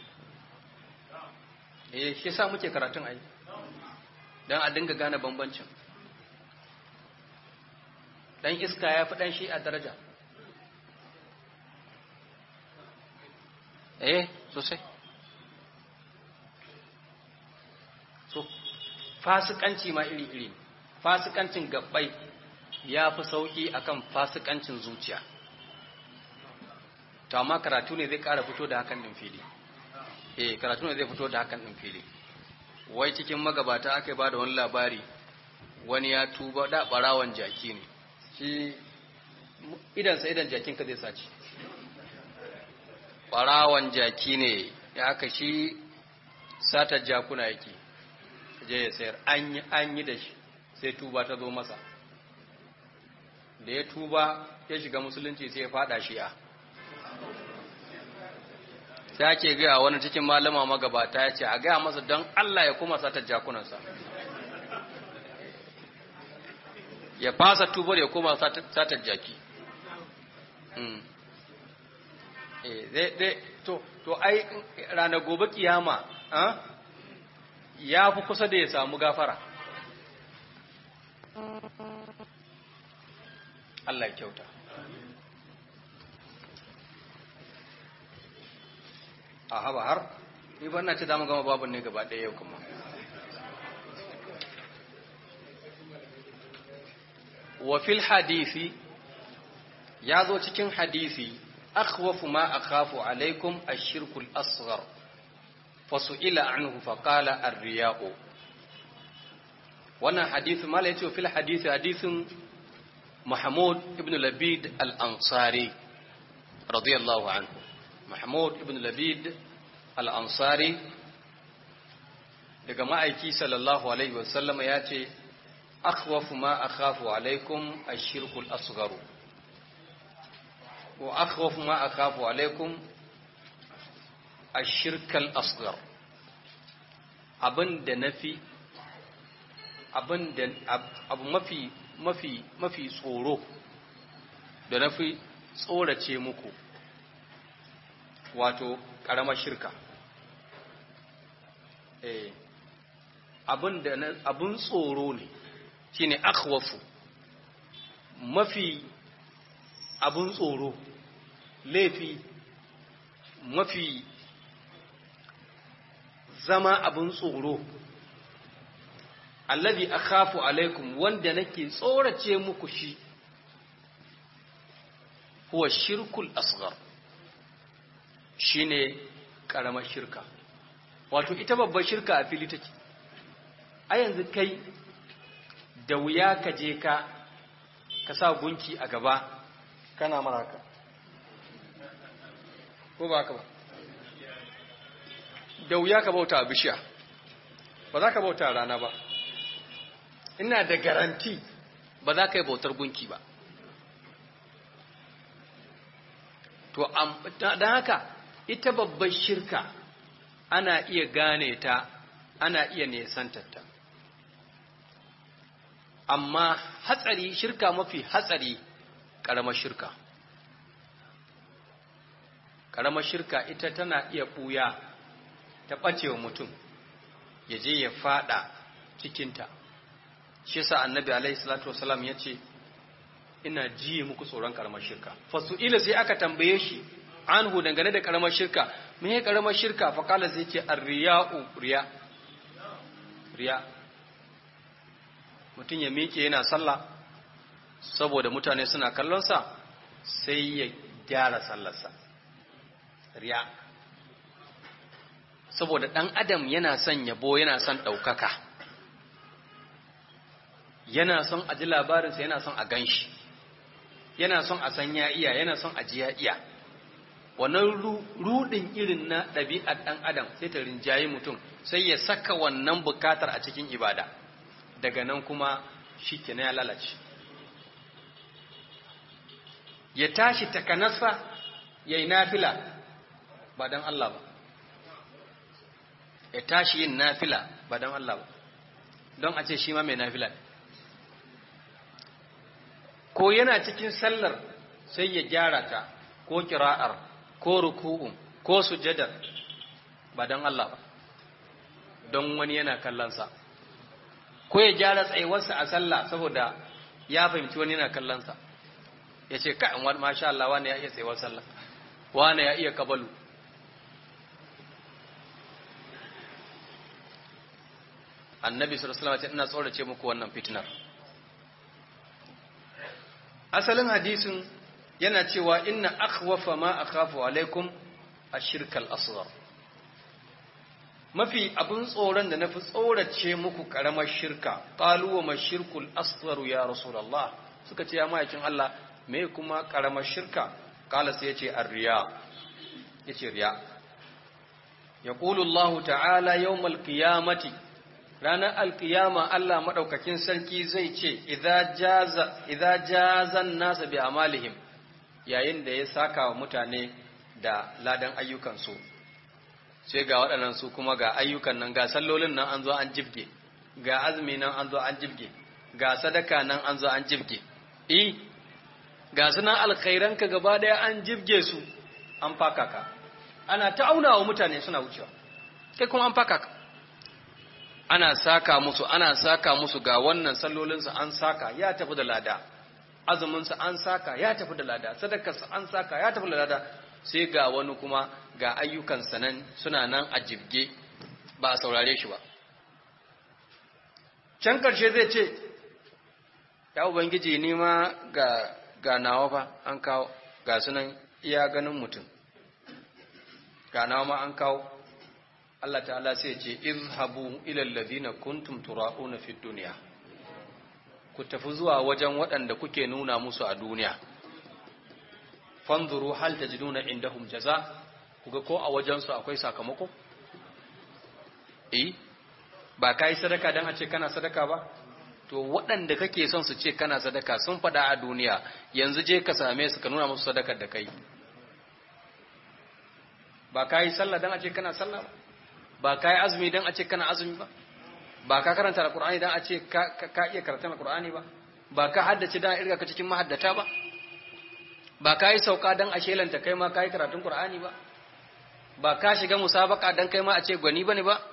eh shi sa muke karatun ai dan a dinga gane bambancin dan iska ya fi dan shi a daraja eh sosai so fasikanci ma iri-iri fasikancin gabbai ya fi sauki akan fasikancin zuciya to amma karatu ne zai kara fito da hakan din fili eh karatu ne zai fito da hakan din fili wai cikin magabata aka ba da wani labari wani ya tuba da barawan jaki ne shi idan sa idan jakin ka zai saci barawan jaki ne ya aka shi satar jakuna yake je ya sayar an yi an yi da shi sai tuba ta zo masa da ya tuba ya shiga musulunci sai ya fada shi'a sai ake gaya wani cikin malama magabata ya ce a gaya masa don Allah ya kuma satar jakunansa ya fasa tubar ya kuma satar jaki to ai rana gobe kiyama ya fi kusa da ya samu gafara Allah ya kyauta a haba har ni ba na ce za mu gama babun ne gaba ɗaya yau kuma wa fil hadisi ya zo cikin hadisi akhwafu ma akhafu alaikum ash-shirku al-asghar fasu'ila anhu faqala ar-riya'u wannan hadisi mala yace fil hadisi hadisin Mahmud ibn Labid al-Ansari radiyallahu anhu Mahmud ibn Labid al-Ansari daga ma'aiki sallallahu alaihi wasallam ya ce akhwafu ma akhafu alaikum ash-shirku al-asghar wa akhwafu ma akhafu alaikum ash-shirk al-asghar abinda nafi abinda abu mafi mafi mafi tsoro da nafi tsorace muku wato ƙaramar shirka eh abin da abin tsoro ne shine akhwafu mafi abin tsoro laifi mafi zama abin tsoro allazi akhafu alaikum wanda nake tsorace muku shi huwa shirkul asghar shine karamar shirka wato ita babbar shirka a fili take a yanzu kai da wuya ka je ka ka sa gunki a gaba kana maraka ko ba ka ba da wuya ka bauta a bishiya ba za ka bauta a rana ba ina da garanti ba za ka yi bautar gunki ba to don haka ita babbar shirka ana iya gane ta ana iya nesantarta amma hatsari shirka mafi hatsari ƙaramar shirka ƙaramar shirka ita tana iya ɓuya ta ɓacewa mutum ya je ya fada cikinta shi yasa annabi alaihi salatu wasalam ya ce ina jiye muku tsoron ƙaramar shirka fasu'ila sai aka tambaye shi anhu dangane da ƙaramar shirka me ya ƙaramar shirka faƙala zai ce arriya'u riya riya mutum ya miƙe yana sallah saboda mutane suna kallonsa sai ya gyara sallarsa riya saboda ɗan adam yana son yabo yana son ɗaukaka yana son a ji labarinsa yana son a gan shi yana son a san ya iya yana son a ji ya iya wannan rudin irin na ɗabi'ar ɗan adam sai ta rinjayi mutum sai ya saka wannan bukatar a cikin ibada daga nan kuma shi ke ya lalace ya tashi takanasa ya yi nafila ba don Allah ba ya tashi yin nafila ba don Allah ba don a ce shi ma mai nafila ko yana cikin sallar sai ya gyara ta ko kira'ar ko ruku'un ko sujadar ba don Allah ba don wani yana kallonsa ko ya gyara tsayuwarsa a sallah saboda ya fahimci wani yana kallonsa ya ce ka'in wani masha Allah wani ya iya tsayuwar sallah wani ya iya kabalu annabi sallallahu alaihi wasallam ina tsorace muku wannan fitinar asalin hadisin yana cewa inna akhwafa ma akhafu alaikum ashirkal asghar mafi abin tsoron da nafi tsorace muku karamar shirka qalu wa mashirkul asghar ya rasulullah suka ce ya mayakin Allah me kuma karamar shirka kala sai yace ar-riya yace riya yaqulu Allah ta'ala yawmal qiyamati ranar alkiyama Allah maɗaukakin sarki zai ce, "Iza jazan nasa bi amalihim yayin da ya saka wa mutane da ladan ayyukansu, sai ga waɗannan su kuma ga ayyukan nan ga sallolin nan an zo an jibge, ga azumi nan an zo an jibge, ga sadaka nan an zo an jibge, I, ga sunan alkhairanka gaba ɗaya an jibge su, an faka ka, ana ta auna wa mutane suna wucewa, kai kuma an faka ka. ana saka musu ana saka musu ga wannan sallolinsu an saka ya tafi da lada azuminsu an saka ya tafi da lada sadakarsu an saka ya tafi da lada sai ga wani kuma ga ayyukansa nan suna nan a jibge ba a saurare shi ba can karshe zai ce ya ubangiji ni ma ga ga nawa fa an kawo ga sunan iya ganin mutum ga nawa ma an kawo Allah ta'ala sai ce izhabu ila alladhina kuntum tura'una fid dunya ku tafi zuwa wajen waɗanda kuke nuna musu a duniya fanzuru hal tajiduna indahum jaza kuga ko a wajen su akwai sakamako eh ba kai sadaka dan a ce kana sadaka ba to waɗanda kake son su ce kana sadaka sun faɗa a duniya yanzu je ka same su ka nuna musu sadakar da kai ba kai sallah dan a ce kana sallah ba ba ka yi azumi don a ce kana azumi ba ba ka karanta alkur'ani don a ce ka iya karanta alkur'ani ba ba ka haddace don irga ka cikin mahaddata ba ba ka yi sauka don a shelanta kai ma ka yi karatun kur'ani ba ba ka shiga musabaka don kai ma a ce gwani ba ne ba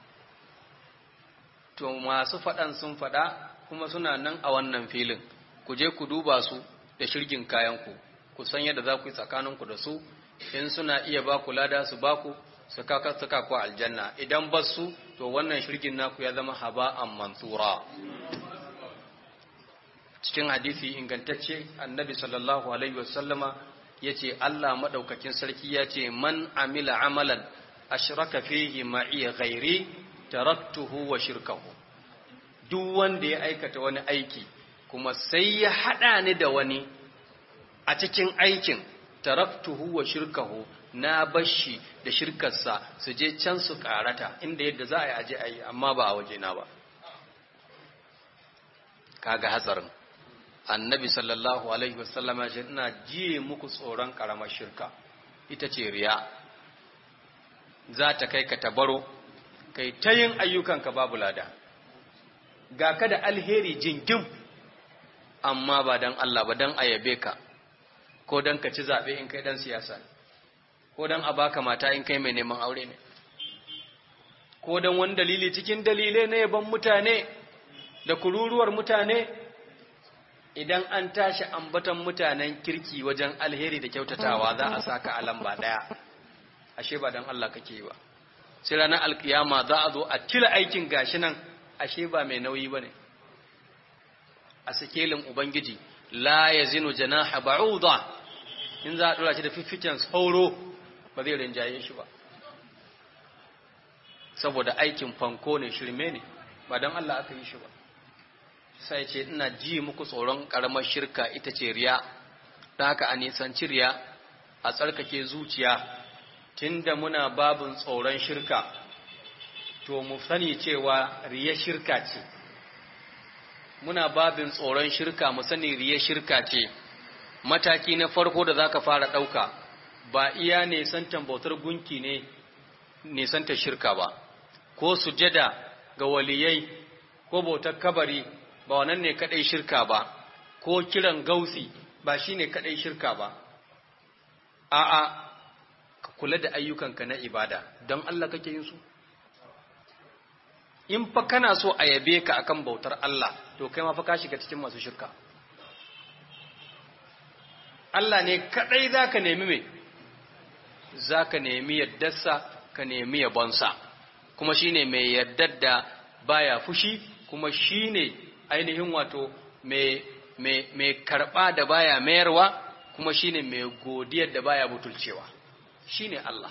to masu faɗan sun faɗa kuma suna nan a wannan filin ku je ku duba su da shirgin kayanku ku san yadda za ku yi tsakaninku da su in suna iya ba ku lada su ba ku suka suka ku aljanna idan ba su to wannan shirgin naku ya zama haba'an mansura cikin hadisi ingantacce annabi sallallahu alaihi wasallama yace Allah madaukakin sarki yace man amila amalan ashraka fihi ma'i ghairi taraktuhu wa shirkahu duk wanda ya aikata wani aiki kuma sai ya hada ni da wani a cikin aikin taraktuhu wa shirkahu na bashi da shirkarsa su je can su karata inda yadda za a yi aje a yi amma ba a wajena ba kaga hatsarin annabi sallallahu alaihi wasallam ya ce ina jiye muku tsoron karamar shirka ita ce riya za ta kai ka tabaro kai ta yin ayyukanka babu lada ga ka da alheri jingim amma ba don Allah ba don ayabe ka ko don ka ci zaɓe in kai ɗan siyasa ko don a baka mata in kai mai neman aure ne ko don wani dalili cikin dalilai na yaban mutane da kururuwar mutane idan an tashi ambatan mutanen kirki wajen alheri da kyautatawa za a saka a lamba ɗaya ashe ba don Allah kake yi ba sai ranar alkiyama za a zo a cire aikin gashi nan ashe ba mai nauyi ba ne a sikelin ubangiji la ya zinu janaha ba'uda in za a dora shi da fifficen sauro ba zai rinjaye shi ba saboda aikin fanko ne shirme ne ba don Allah aka yi shi ba sai ce ina ji muku tsoron karamar shirka ita ce riya da haka a nisanci riya a tsarkake zuciya tunda muna babin tsoron shirka to mu sani cewa riya shirka ce muna babin tsoron shirka mu sani riya shirka ce mataki na farko da zaka fara dauka ba iya ne santan bautar gunki ne ne santa shirka ba ko sujada ga waliyai ko bautar kabari ba wannan ne kadai shirka ba ko kiran gausi ba shine kadai shirka ba a'a ka kula da ayyukanka na ibada don Allah kake yin su in fa kana so a yabe ka akan bautar Allah to kai ma fa ka shiga cikin masu shirka Allah ne kadai zaka nemi me zaka nemi yaddarsa ka nemi yabonsa kuma shine mai yaddar da baya fushi kuma shine ainihin wato mai mai mai karba da baya mayarwa kuma shine mai godiyar da baya butulcewa shine Allah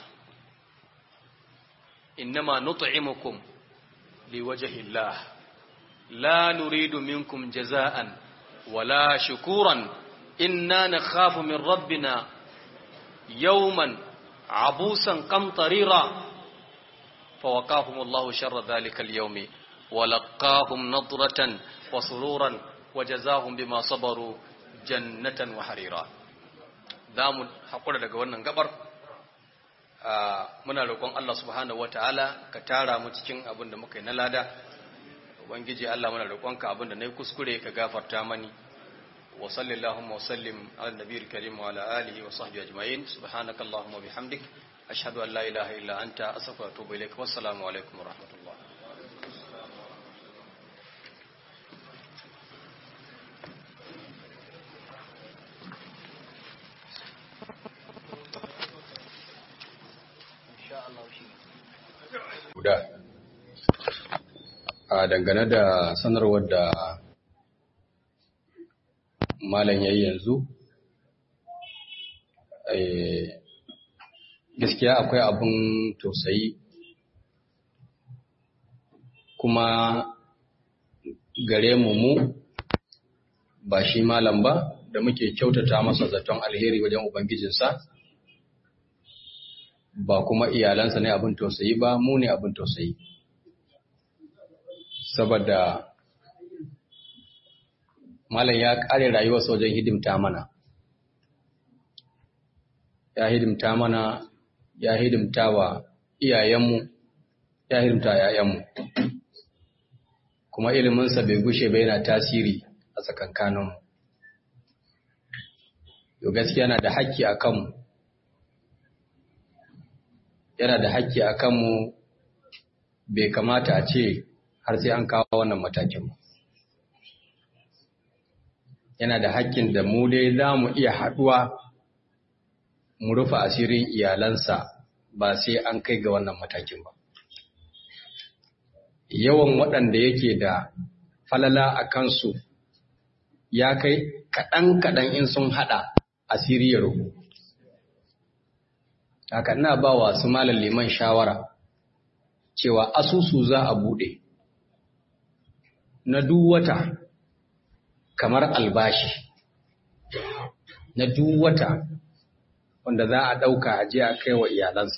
innama nut'imukum liwajhi Allah la nuridu minkum jazaan wala shukuran inna nakhafu min rabbina yawman abusan qamtarira فوقاهم الله شر ذلك اليوم ولقاهم نضرة وسرورا وجزاهم بما صبروا جنة وحريرا zamu haƙura daga wannan gabar muna roƙon Allah subhanahu wataala ka tara mu cikin abin da muka yi na lada ubangiji Allah muna roƙonka abin da nayi kuskure ka gafarta mani wa sallallahu wa sallim ala nabiyil karim wa ala alihi wa sahbihi ajma'in subhanakallahumma wa bihamdik ashhadu an la ilaha illa anta astaghfiruka wa atubu ilaik wassalamu alaikum wa rahmatullah guda a dangane da sanarwar da malam yayi yanzu gaskiya akwai abin tausayi kuma gare mu mu ba shi malam ba da muke kyautata masa zaton alheri wajen ubangijinsa ba kuma iyalansa ne abin tausayi ba mu ne abin tausayi saboda malam ya kare rayuwarsa wajen hidimta mana ya hidimta mana ya hidimta wa iyayenmu ya hidimta yayanmu kuma iliminsa bai gushe ba yana tasiri a tsakankaninmu yau gaskiya yana da haƙƙi a kanmu yana da haƙƙi a kanmu bai kamata a ce har sai an kawo wannan matakin ba. Yana da haƙƙin da mu dai za mu iya haɗuwa mu rufe asirin iyalansa ba sai an kai ga wannan matakin ba. Yawan waɗanda yake da falala a kansu ya kai kaɗan-kaɗan in sun haɗa asiri ya rufu. haka ina ba wa su malam liman shawara cewa asusu za a bude na duk wata kamar albashi na duk wata wanda za a ɗauka a je a kai wa iyalansa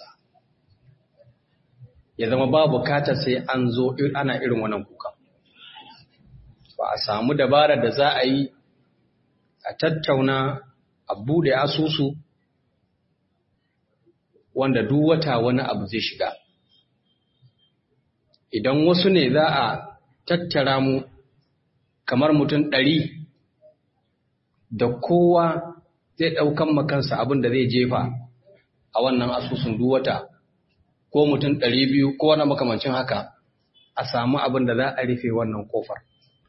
ya zama ba bukatar sai an zo ana irin wannan kuka ba a samu dabarar da za a yi a tattauna a bude asusu wanda duk wata wani abu zai shiga idan wasu ne za a tattara mu kamar mutum ɗari da kowa zai ɗaukan makansa abin da zai jefa a wannan asusun duk wata ko mutum ɗari biyu ko wani makamancin haka a samu abin da za a rufe wannan kofar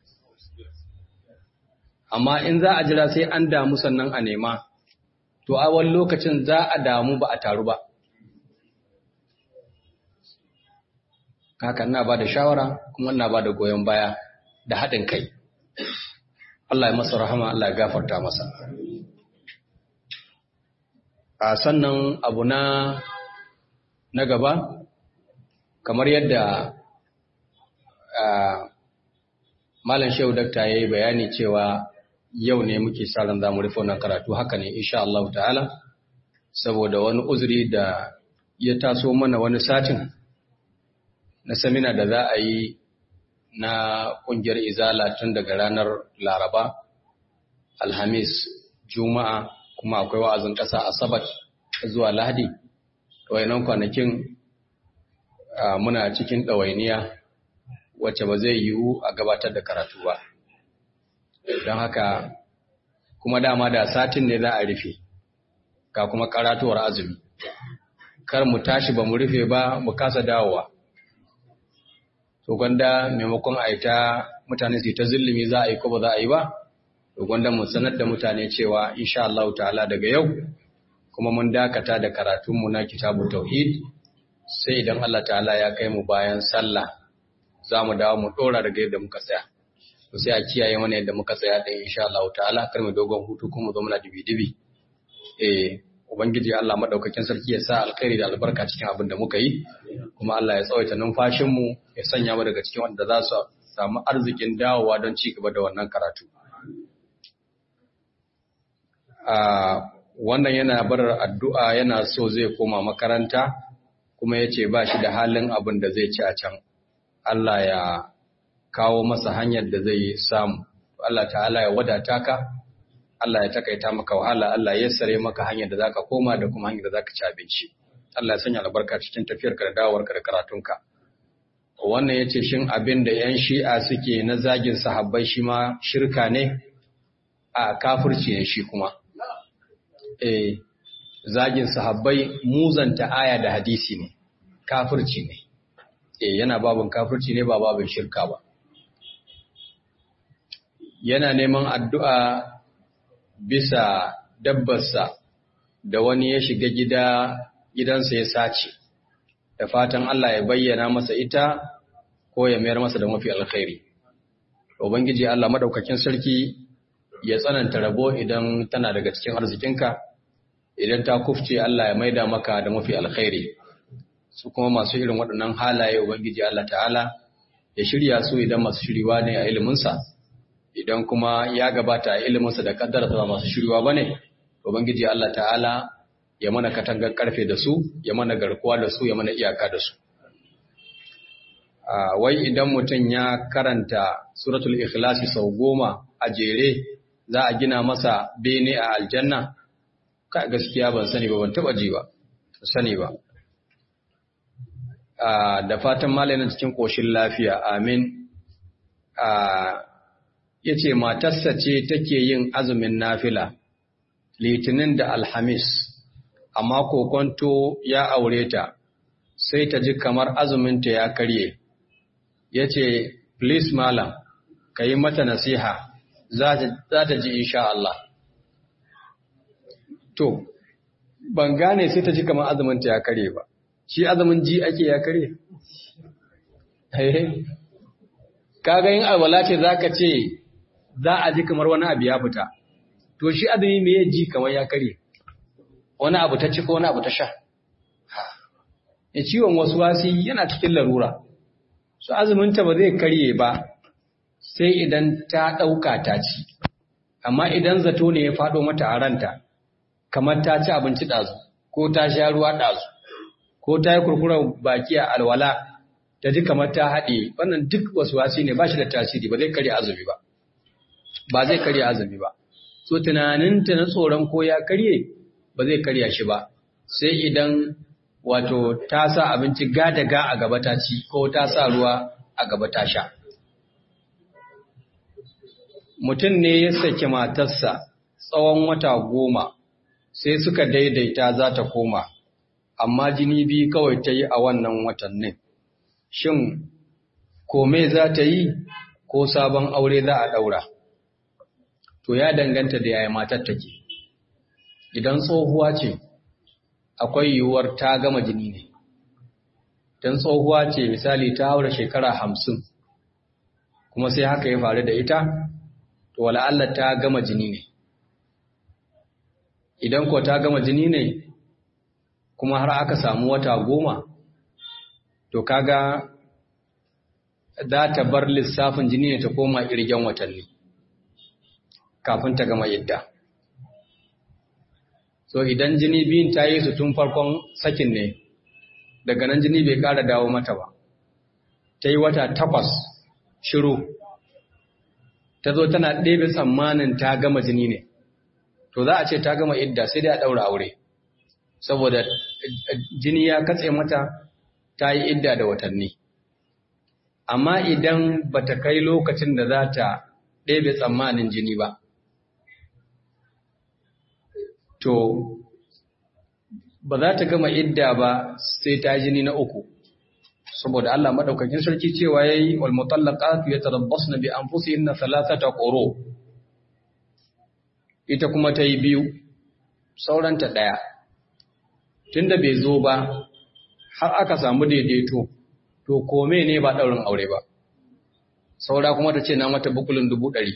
amma in za a jira sai an damu sannan a nema to a wani lokacin za a damu ba a taru ba haka na ba da shawara kuma na ba da goyon baya da haɗin kai Allah ya masa rahama Allah ya gafarta masa a sannan abu na na gaba kamar yadda malam shehu dakta ya yi bayani cewa yau ne muke sa ran za mu rufe wannan karatu haka ne insha Allah ta'ala saboda wani uzuri da ya taso mana wani satin na samina da za a yi na kungiyar izala tun daga ranar laraba alhamis juma'a kuma akwai wa'azin ƙasa asabar zuwa lahadi ɗawainan kwanakin muna cikin ɗawainiya wacce ba zai yiwu a gabatar da karatu ba don haka kuma dama da satin ne za a rufe ga kuma karatuwar azumi kar mu tashi ba mu rufe ba mu kasa dawowa to gwanda maimakon a yi ta mutane su ta zillimi za a yi ko ba za a yi ba to gwanda mu sanar da mutane cewa insha Allah ta'ala daga yau kuma mun dakata da karatunmu na kitabu tauhid sai idan Allah ta'ala ya kai mu bayan sallah za mu dawo mu dora daga yadda muka tsaya to sai a kiyaye mana yadda muka tsaya da insha Allah ta'ala kar mu dogon hutu kuma zo muna dibi dibi eh ubangiji Allah madaukakin sarki ya sa alkhairi da albarka cikin abin da muka yi kuma Allah ya tsawaita numfashin mu ya sanya mu daga cikin wanda za su samu arzikin dawowa don ci gaba da wannan karatu a wannan yana bar addu'a yana so zai koma makaranta kuma ya ce ba shi da halin abin da zai ci a can Allah ya kawo masa hanyar da zai samu Allah ta'ala ya wadata ka Allah ya takaita maka wahala Allah ya sare maka hanyar da zaka koma da kuma hanyar da zaka ci abinci Allah ya sanya albarka cikin tafiyarka da dawowarka da karatunka wannan yace shin abin da yan shi'a suke na zagin sahabbai shi ma shirka ne a kafirci ne shi kuma eh zagin sahabbai muzanta aya da hadisi ne kafirci ne eh yana babin kafirci ne ba babin shirka ba yana neman addu'a bisa dabbarsa da wani ya shiga gida gidansa ya sace da fatan Allah ya bayyana masa ita ko ya mayar masa da mafi alkhairi ubangiji Allah madaukakin sarki ya tsananta rabo idan tana daga cikin arzikinka idan ta kufce Allah ya maida maka da mafi alkhairi su kuma masu irin waɗannan halaye ubangiji Allah ta'ala ya shirya su idan masu shiriwa ne a iliminsa idan kuma ya gabata a iliminsa da kaddara ba masu shiriwa bane ubangiji Allah ta'ala ya mana katangar karfe da su ya mana garkuwa da su ya mana iyaka da su wai idan mutum ya karanta suratul ikhlasi sau goma a jere za a gina masa bene a aljanna ka gaskiya ban sani ba ban taba ji ba sani ba da fatan malamin cikin koshin lafiya amin ya ce matarsa ce take yin azumin nafila litinin da alhamis amma kokonto ya aure ta sai ta ji kamar azuminta ya karye ya ce please malam ka yi mata nasiha za ta ji insha Allah to ban gane sai ta ji kamar azuminta ya karye ba shi azumin ji ake ya karye kaga yin alwala ce za ka ce za a ji kamar wani abu ya fita to shi azumi me ya ji kamar ya karye wani abu ta ci ko wani abu ta sha ya ciwon wasu wasi yana cikin larura su azuminta ba zai karye ba sai idan ta ɗauka ta ci amma idan zato ne ya faɗo mata a ranta kamar ta ci abinci ɗazu ko ta sha ruwa ɗazu ko ta yi kurkuren baki a alwala ta ji kamar ta haɗe wannan duk wasu wasi ne ba shi da tasiri ba zai karya azumi ba ba zai karya azumi ba so tunaninta na tsoron ko ya karye ba zai karya shi ba sai idan wato ta sa abinci ga a gaba ta ci ko ta sa ruwa a gaba ta sha mutum ne ya saki matarsa tsawon wata goma sai suka daidaita za ta koma amma jini biyu kawai ta yi a wannan watannin shin kome za ta yi ko sabon aure za a ɗaura to ya danganta da yaya matar take idan tsohuwa ce akwai yiwuwar ta gama jini ne don tsohuwa ce misali ta haura shekara hamsin kuma sai haka ya faru da ita to wala'alla ta gama jini ne idan ko ta gama jini ne kuma har aka samu wata goma to kaga za ta bar lissafin jini ne ta koma irgen watanni kafin ta gama yadda so idan jini biyun ta yi su tun farkon sakin ne daga nan jini bai kara dawo mata ba ta yi wata takwas shiru ta zo tana ɗebe tsammanin ta gama jini ne to za a ce ta gama idda sai dai a ɗaura aure saboda jini ya katse mata ta yi idda da watanni amma idan ba ta kai lokacin da za ta ɗebe tsammanin jini ba to ba za ta gama idda ba sai ta jini na uku saboda Allah madaukakin sarki cewa yayi wal mutallaqatu yatarabbasna bi anfusihinna thalathata quru ita kuma ta yi biyu sauranta daya tunda bai zo ba har aka samu daidaito to kome ne ba daurin aure ba saura kuma ta ce na mata bukulin dubu ɗari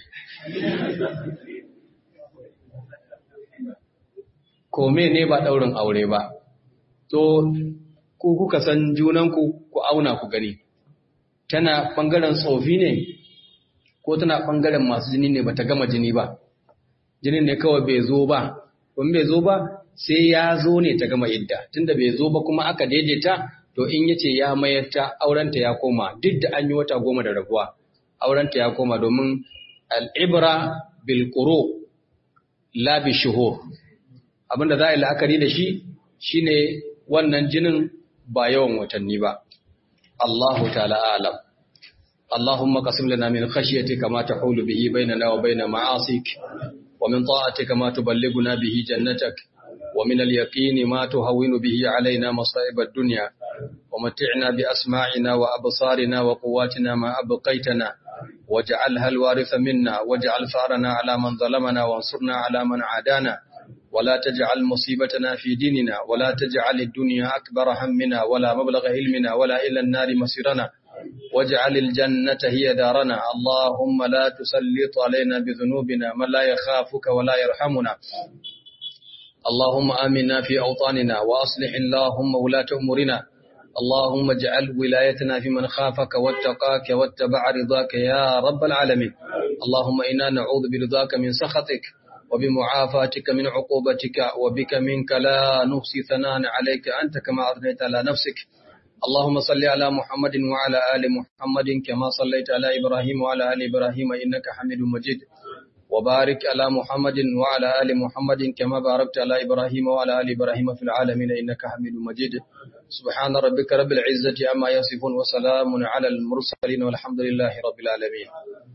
kome ne ba ɗaurin aure ba, to ku kuka san junanku ku auna ku gani, tana ɓangaren tsofi ne ko tana ɓangaren masu jini ne ba ta gama jini ba, jini ne kawai bai zo ba, kuma bai zo ba sai ya zo ne ta gama idda, tunda bai zo ba kuma aka daidaita to in yace ya mayar ta aurenta ya koma duk da an yi wata goma da rabuwa, aurenta ya koma domin al'ibra bil la bi shuhur. abinda za a yi la'akari da shi shine wannan jinin ba yawan watanni ba Allahu ta'ala alam Allahumma qasim lana min khashyatika ma tahulu bihi bainana wa bain ma'asik wa min ta'atika ma tuballighuna bihi jannatak wa min al-yaqini ma tuhawwinu bihi alaina masa'ib ad-dunya wa mat'ina bi asma'ina wa absarina wa quwwatina ma abqaytana waj'alha al-waritha minna waj'al farana ala man zalamana wansurna ala man 'adana ولا تجعل مصيبتنا في ديننا ولا تجعل الدنيا أكبر همنا ولا مبلغ علمنا ولا إلى النار مصيرنا واجعل الجنة هي دارنا اللهم لا تسلط علينا بذنوبنا من لا يخافك ولا يرحمنا اللهم آمنا في أوطاننا وأصلح اللهم ولاة أمورنا اللهم اجعل ولايتنا في من خافك واتقاك واتبع رضاك يا رب العالمين اللهم إنا نعوذ برضاك من سخطك وبمعافاتك من عقوبتك وبك منك لا نحصي ثناء عليك أنت كما أثنيت على نفسك اللهم صل على محمد وعلى آل محمد كما صليت على إبراهيم وعلى آل إبراهيم إنك حميد مجيد وبارك على محمد وعلى آل محمد كما باركت على إبراهيم وعلى آل إبراهيم في العالمين إنك حميد مجيد سبحان ربك رب العزة عما يصفون وسلام على المرسلين والحمد لله رب العالمين